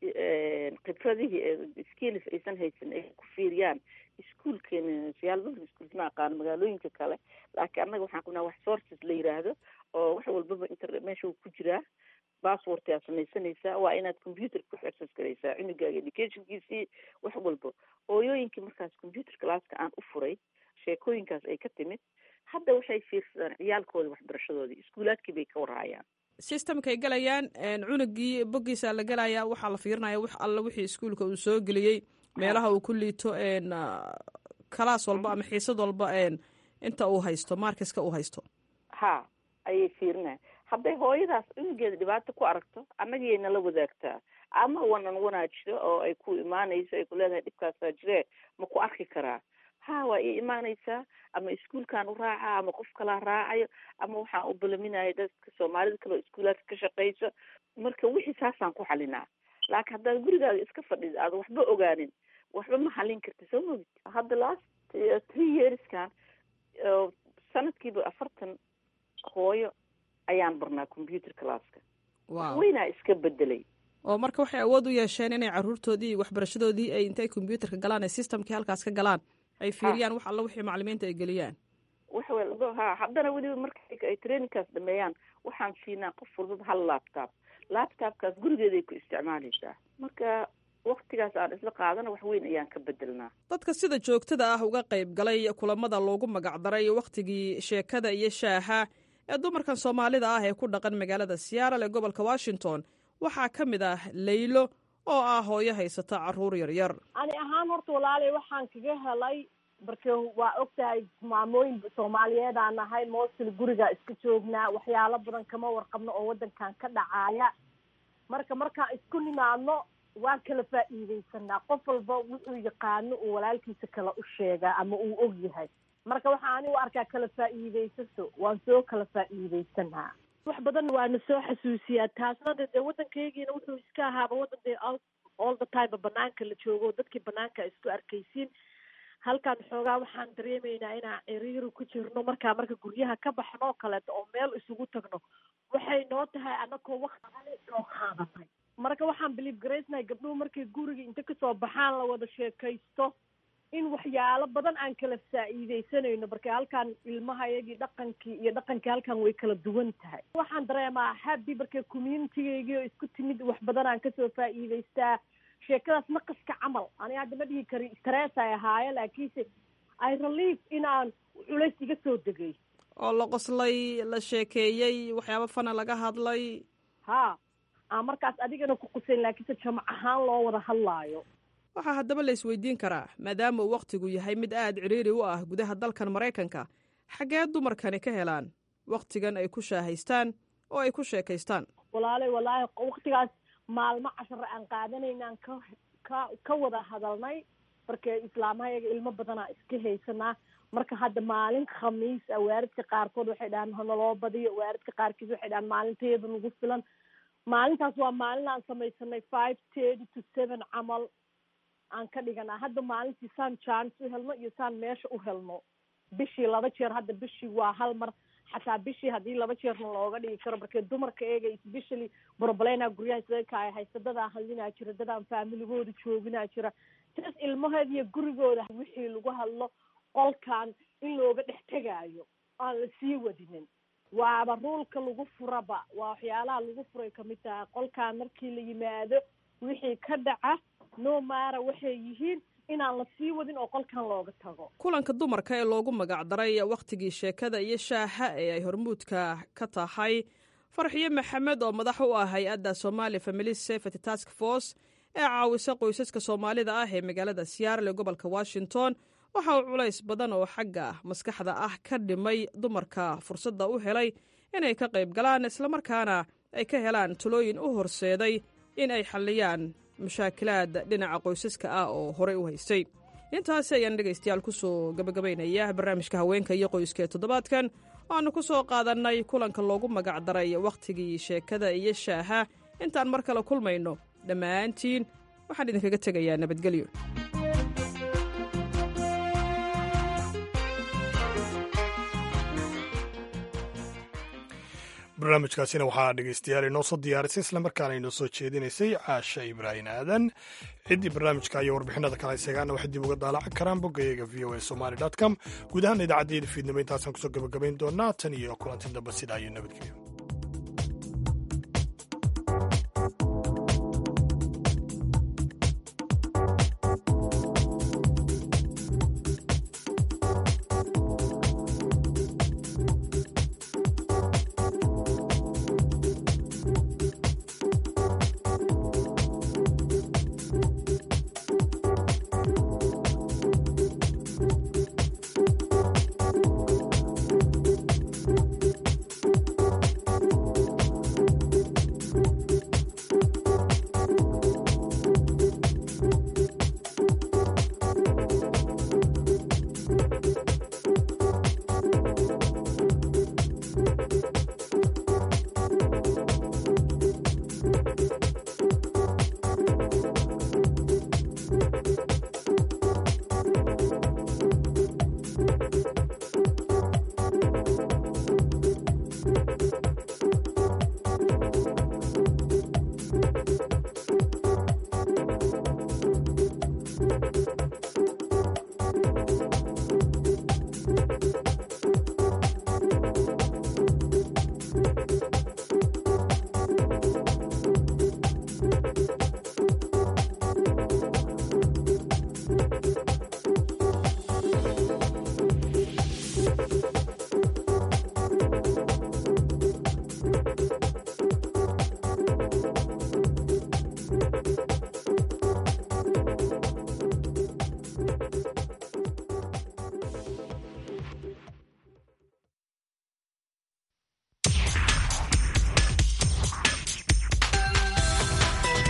Speaker 18: khibradihii skills aysan haysanin ay ku fiiriyaan iskuolkeena siyaalbada iskuols ma aqaano magaalooyinka kale laakiin annaga waxaan qabnaa wax sources la yiraahdo oo wax walbaba internet meesha uu ku jiraa basswort aad samaysanaysaa waa inaad computer ku access garaysaa cunugaaga educationkiisii wax walba hooyooyinkii markaas computer classka aan u furay sheekooyinkaas ay ka timid hadda waxay fiirsadaan ciyaalkooda waxbarashadoodii iskuulaadkii bay ka warhayaan
Speaker 2: systemkay galayaan cunugii boggiisa la gelayaa waxaa la fiirinaya wax alla wixii iskuolka uu soo geliyey meelaha uu ku liito kalaas walba ama xiisad walba inta uu haysto markiska uu haysto
Speaker 18: ha ayay fiirinaya hadday hooyadaas cunugeeda dhibaato ku aragto annagiyay nala wadaagtaa ama wanan wanaa jiro oo ay ku imaanayso ay ku leedahay dhibkaasaa jiree ma ku arki karaa ha waa ii imaanaysaa ama iskuolkan u raaca ama qof kalaa raacayo ama waxaan u balaminaya dadka soomaalida kale oo iskuulaadka ka shaqayso marka wixii saasaan ku xalinaa laakiin haddaad gurigaaga iska fadhid aada waxba ogaanin waxba ma xalin karti soo mogid hadda last three yearskan sanadkiiba afartan hooyo ayaan barnaa computer classka weynaa iska bedelay
Speaker 2: oo marka waxay awood u yeesheen inay caruurtoodii iyo waxbarashadoodii ay intay combyuterka galaan ay systemkii halkaas ka galaan ay fiiriyaan wax alla wixii macalimiinta ay geliyaan
Speaker 18: wax walba ha haddana weliba marka ay trainingkaas dhameeyaan waxaan siinaa qof walbaba hal laptop laptopkaas gurigeeday ku isticmaalaysaa marka waktigaas aan isla qaadana wax weyn ayaan ka bedelnaa
Speaker 2: dadka sida joogtada ah uga qayb galay kulamada loogu magacdaray wakhtigii sheekada iyo shaaha ee dumarkan soomaalida ah ee ku dhaqan magaalada seattle ee gobolka washington waxaa ka mid ah laylo oo ah hooyo haysata caruur yaryar
Speaker 19: ani ahaan horta walaalay waxaan kaga helay marka waa og tahay maamooyin soomaaliyeedaan nahay mostly guriga iska joognaa waxyaalo badan kama warqabno oo waddankan ka dhacaaya marka markaan isku nimaadno waan kala faa'iidaysanaa qof walba wuxuu yaqaano uu walaalkiisa kala u sheegaa ama uu og yahay marka waxaa ani u arkaa kala faa'iidaysato waan soo kala faa'iidaysanaa wax badan waana soo xasuusiyaa taasna de dee waddankaygiina wuxuu iska ahaaba waddan dee all the time banaanka la joogo dadkii banaanka isku arkaysiin halkan xoogaa waxaan dareemaynaa inaan ciriiri ku jirno markaa marka guryaha ka baxno oo kaleeto oo meel isugu tagno waxay noo tahay anakoo wakti soo qaadanay marka waxaan believe garaysnahay gabdhuhu markay guriga inta kasoo baxaan la wada sheekaysto in waxyaalo badan aan kala faa'iidaysanayno marka halkan ilmaha iyagii dhaqankii iyo dhaqankii halkan way kala duwan tahay waxaan dareemaa happy marka communitygaygii oo isku timid wax badan aan kasoo faa'iidaystaa sheekadaas naqaska camal ani hadda ma dhihi kari stress ay ahaaye laakiinse i relief inaan culays iga soo degay
Speaker 2: oo la qoslay la sheekeeyey waxyaabo fana laga hadlay
Speaker 19: ha aan markaas adigana ku qusayn laakiinse jamac ahaan loo wada hadlaayo
Speaker 2: waxaa haddaba la isweydiin karaa maadaama uu wakhtigu yahay mid aad cidhiiri u ah gudaha dalkan maraykanka xaggee dumarkani ka helaan wakhtigan ay ku shaahaystaan oo ay ku sheekaystaan
Speaker 19: walaalay walaahi waktigaas maalmo cashare aan qaadanaynaan ka ka ka wada hadalnay marka islaamahayaga ilmo badanaa iska haysanaa marka hadda maalin khamiis a waaridka qaarkood waxay dhahaan hanaloo badiyo waaridka qaarkiis waxay dhahaan maalinteeda nagu filan maalintaas waa maalin aan samaysanay five thirty to seven camal aan ka dhiganaa hadda maalintii saan chance u helno iyo saan meesha u helno bishii laba jeer hadda bishii waa hal mar xataa bishii haddii laba jeerna looga dhigi karo markee dumarka eega especially broblena guryaha isagakaay haysta dadaa hadlinaa jira dadaan faamiligooda jooginaa jira jas ilmaheeda iyo gurigooda wixii lagu hadlo qolkan in looga dhex tegaayo aan la sii wadinin waaba ruulka lagu furaba waa waxyaalaha lagu furay kamid tahay qolkan markii la yimaado wixii ka dhaca no maara waxay yihiin inaan la sii wadin oo qolkan looga tago
Speaker 2: kulanka dumarka ee loogu magacdaray wakhtigii sheekada iyo shaaha ee ay hormuudka ka tahay farxiyo maxamed oo madax u ah hay-adda somali family safety task force ee caawisa qoysaska soomaalida ah ee magaalada siyaarle ee gobolka washington waxa uu culays badan oo xagga maskaxda ah ka dhimay dumarka fursadda u helay inay ka qayb galaan islamarkaana ay ka helaan talooyin u horseeday in ay xalliyaan mashaakilaad dhinaca qoysaska ah oo horey u haystay intaasi ayaan dhegaystayaal ku soo gabagabaynaya barnaamijka haweenka iyo qoyska ee toddobaadkan waannu ku soo qaadannay kulanka loogu magacdaray wakhtigii sheekada iyo shaaha intaan mar kale kulmayno dhammaantiin waxaan idinkaga tegayaa nabadgelyo
Speaker 1: barnaamijkaasina waxaa dhegeystayaal inoo soo diyaarisay islamarkaana inoo soo jeedinaysay caasha ibraahim aadan ciddii barnaamijka iyo warbixinada kale isagaana waxay dib uga daalacan karaan boggayaga v o a somali com guud ahaan idaacaddeeda fiidnimo intaasaan kusoo gabagabayn doonaa tan iyo kulanti damba sidaa iyo nabadgelyo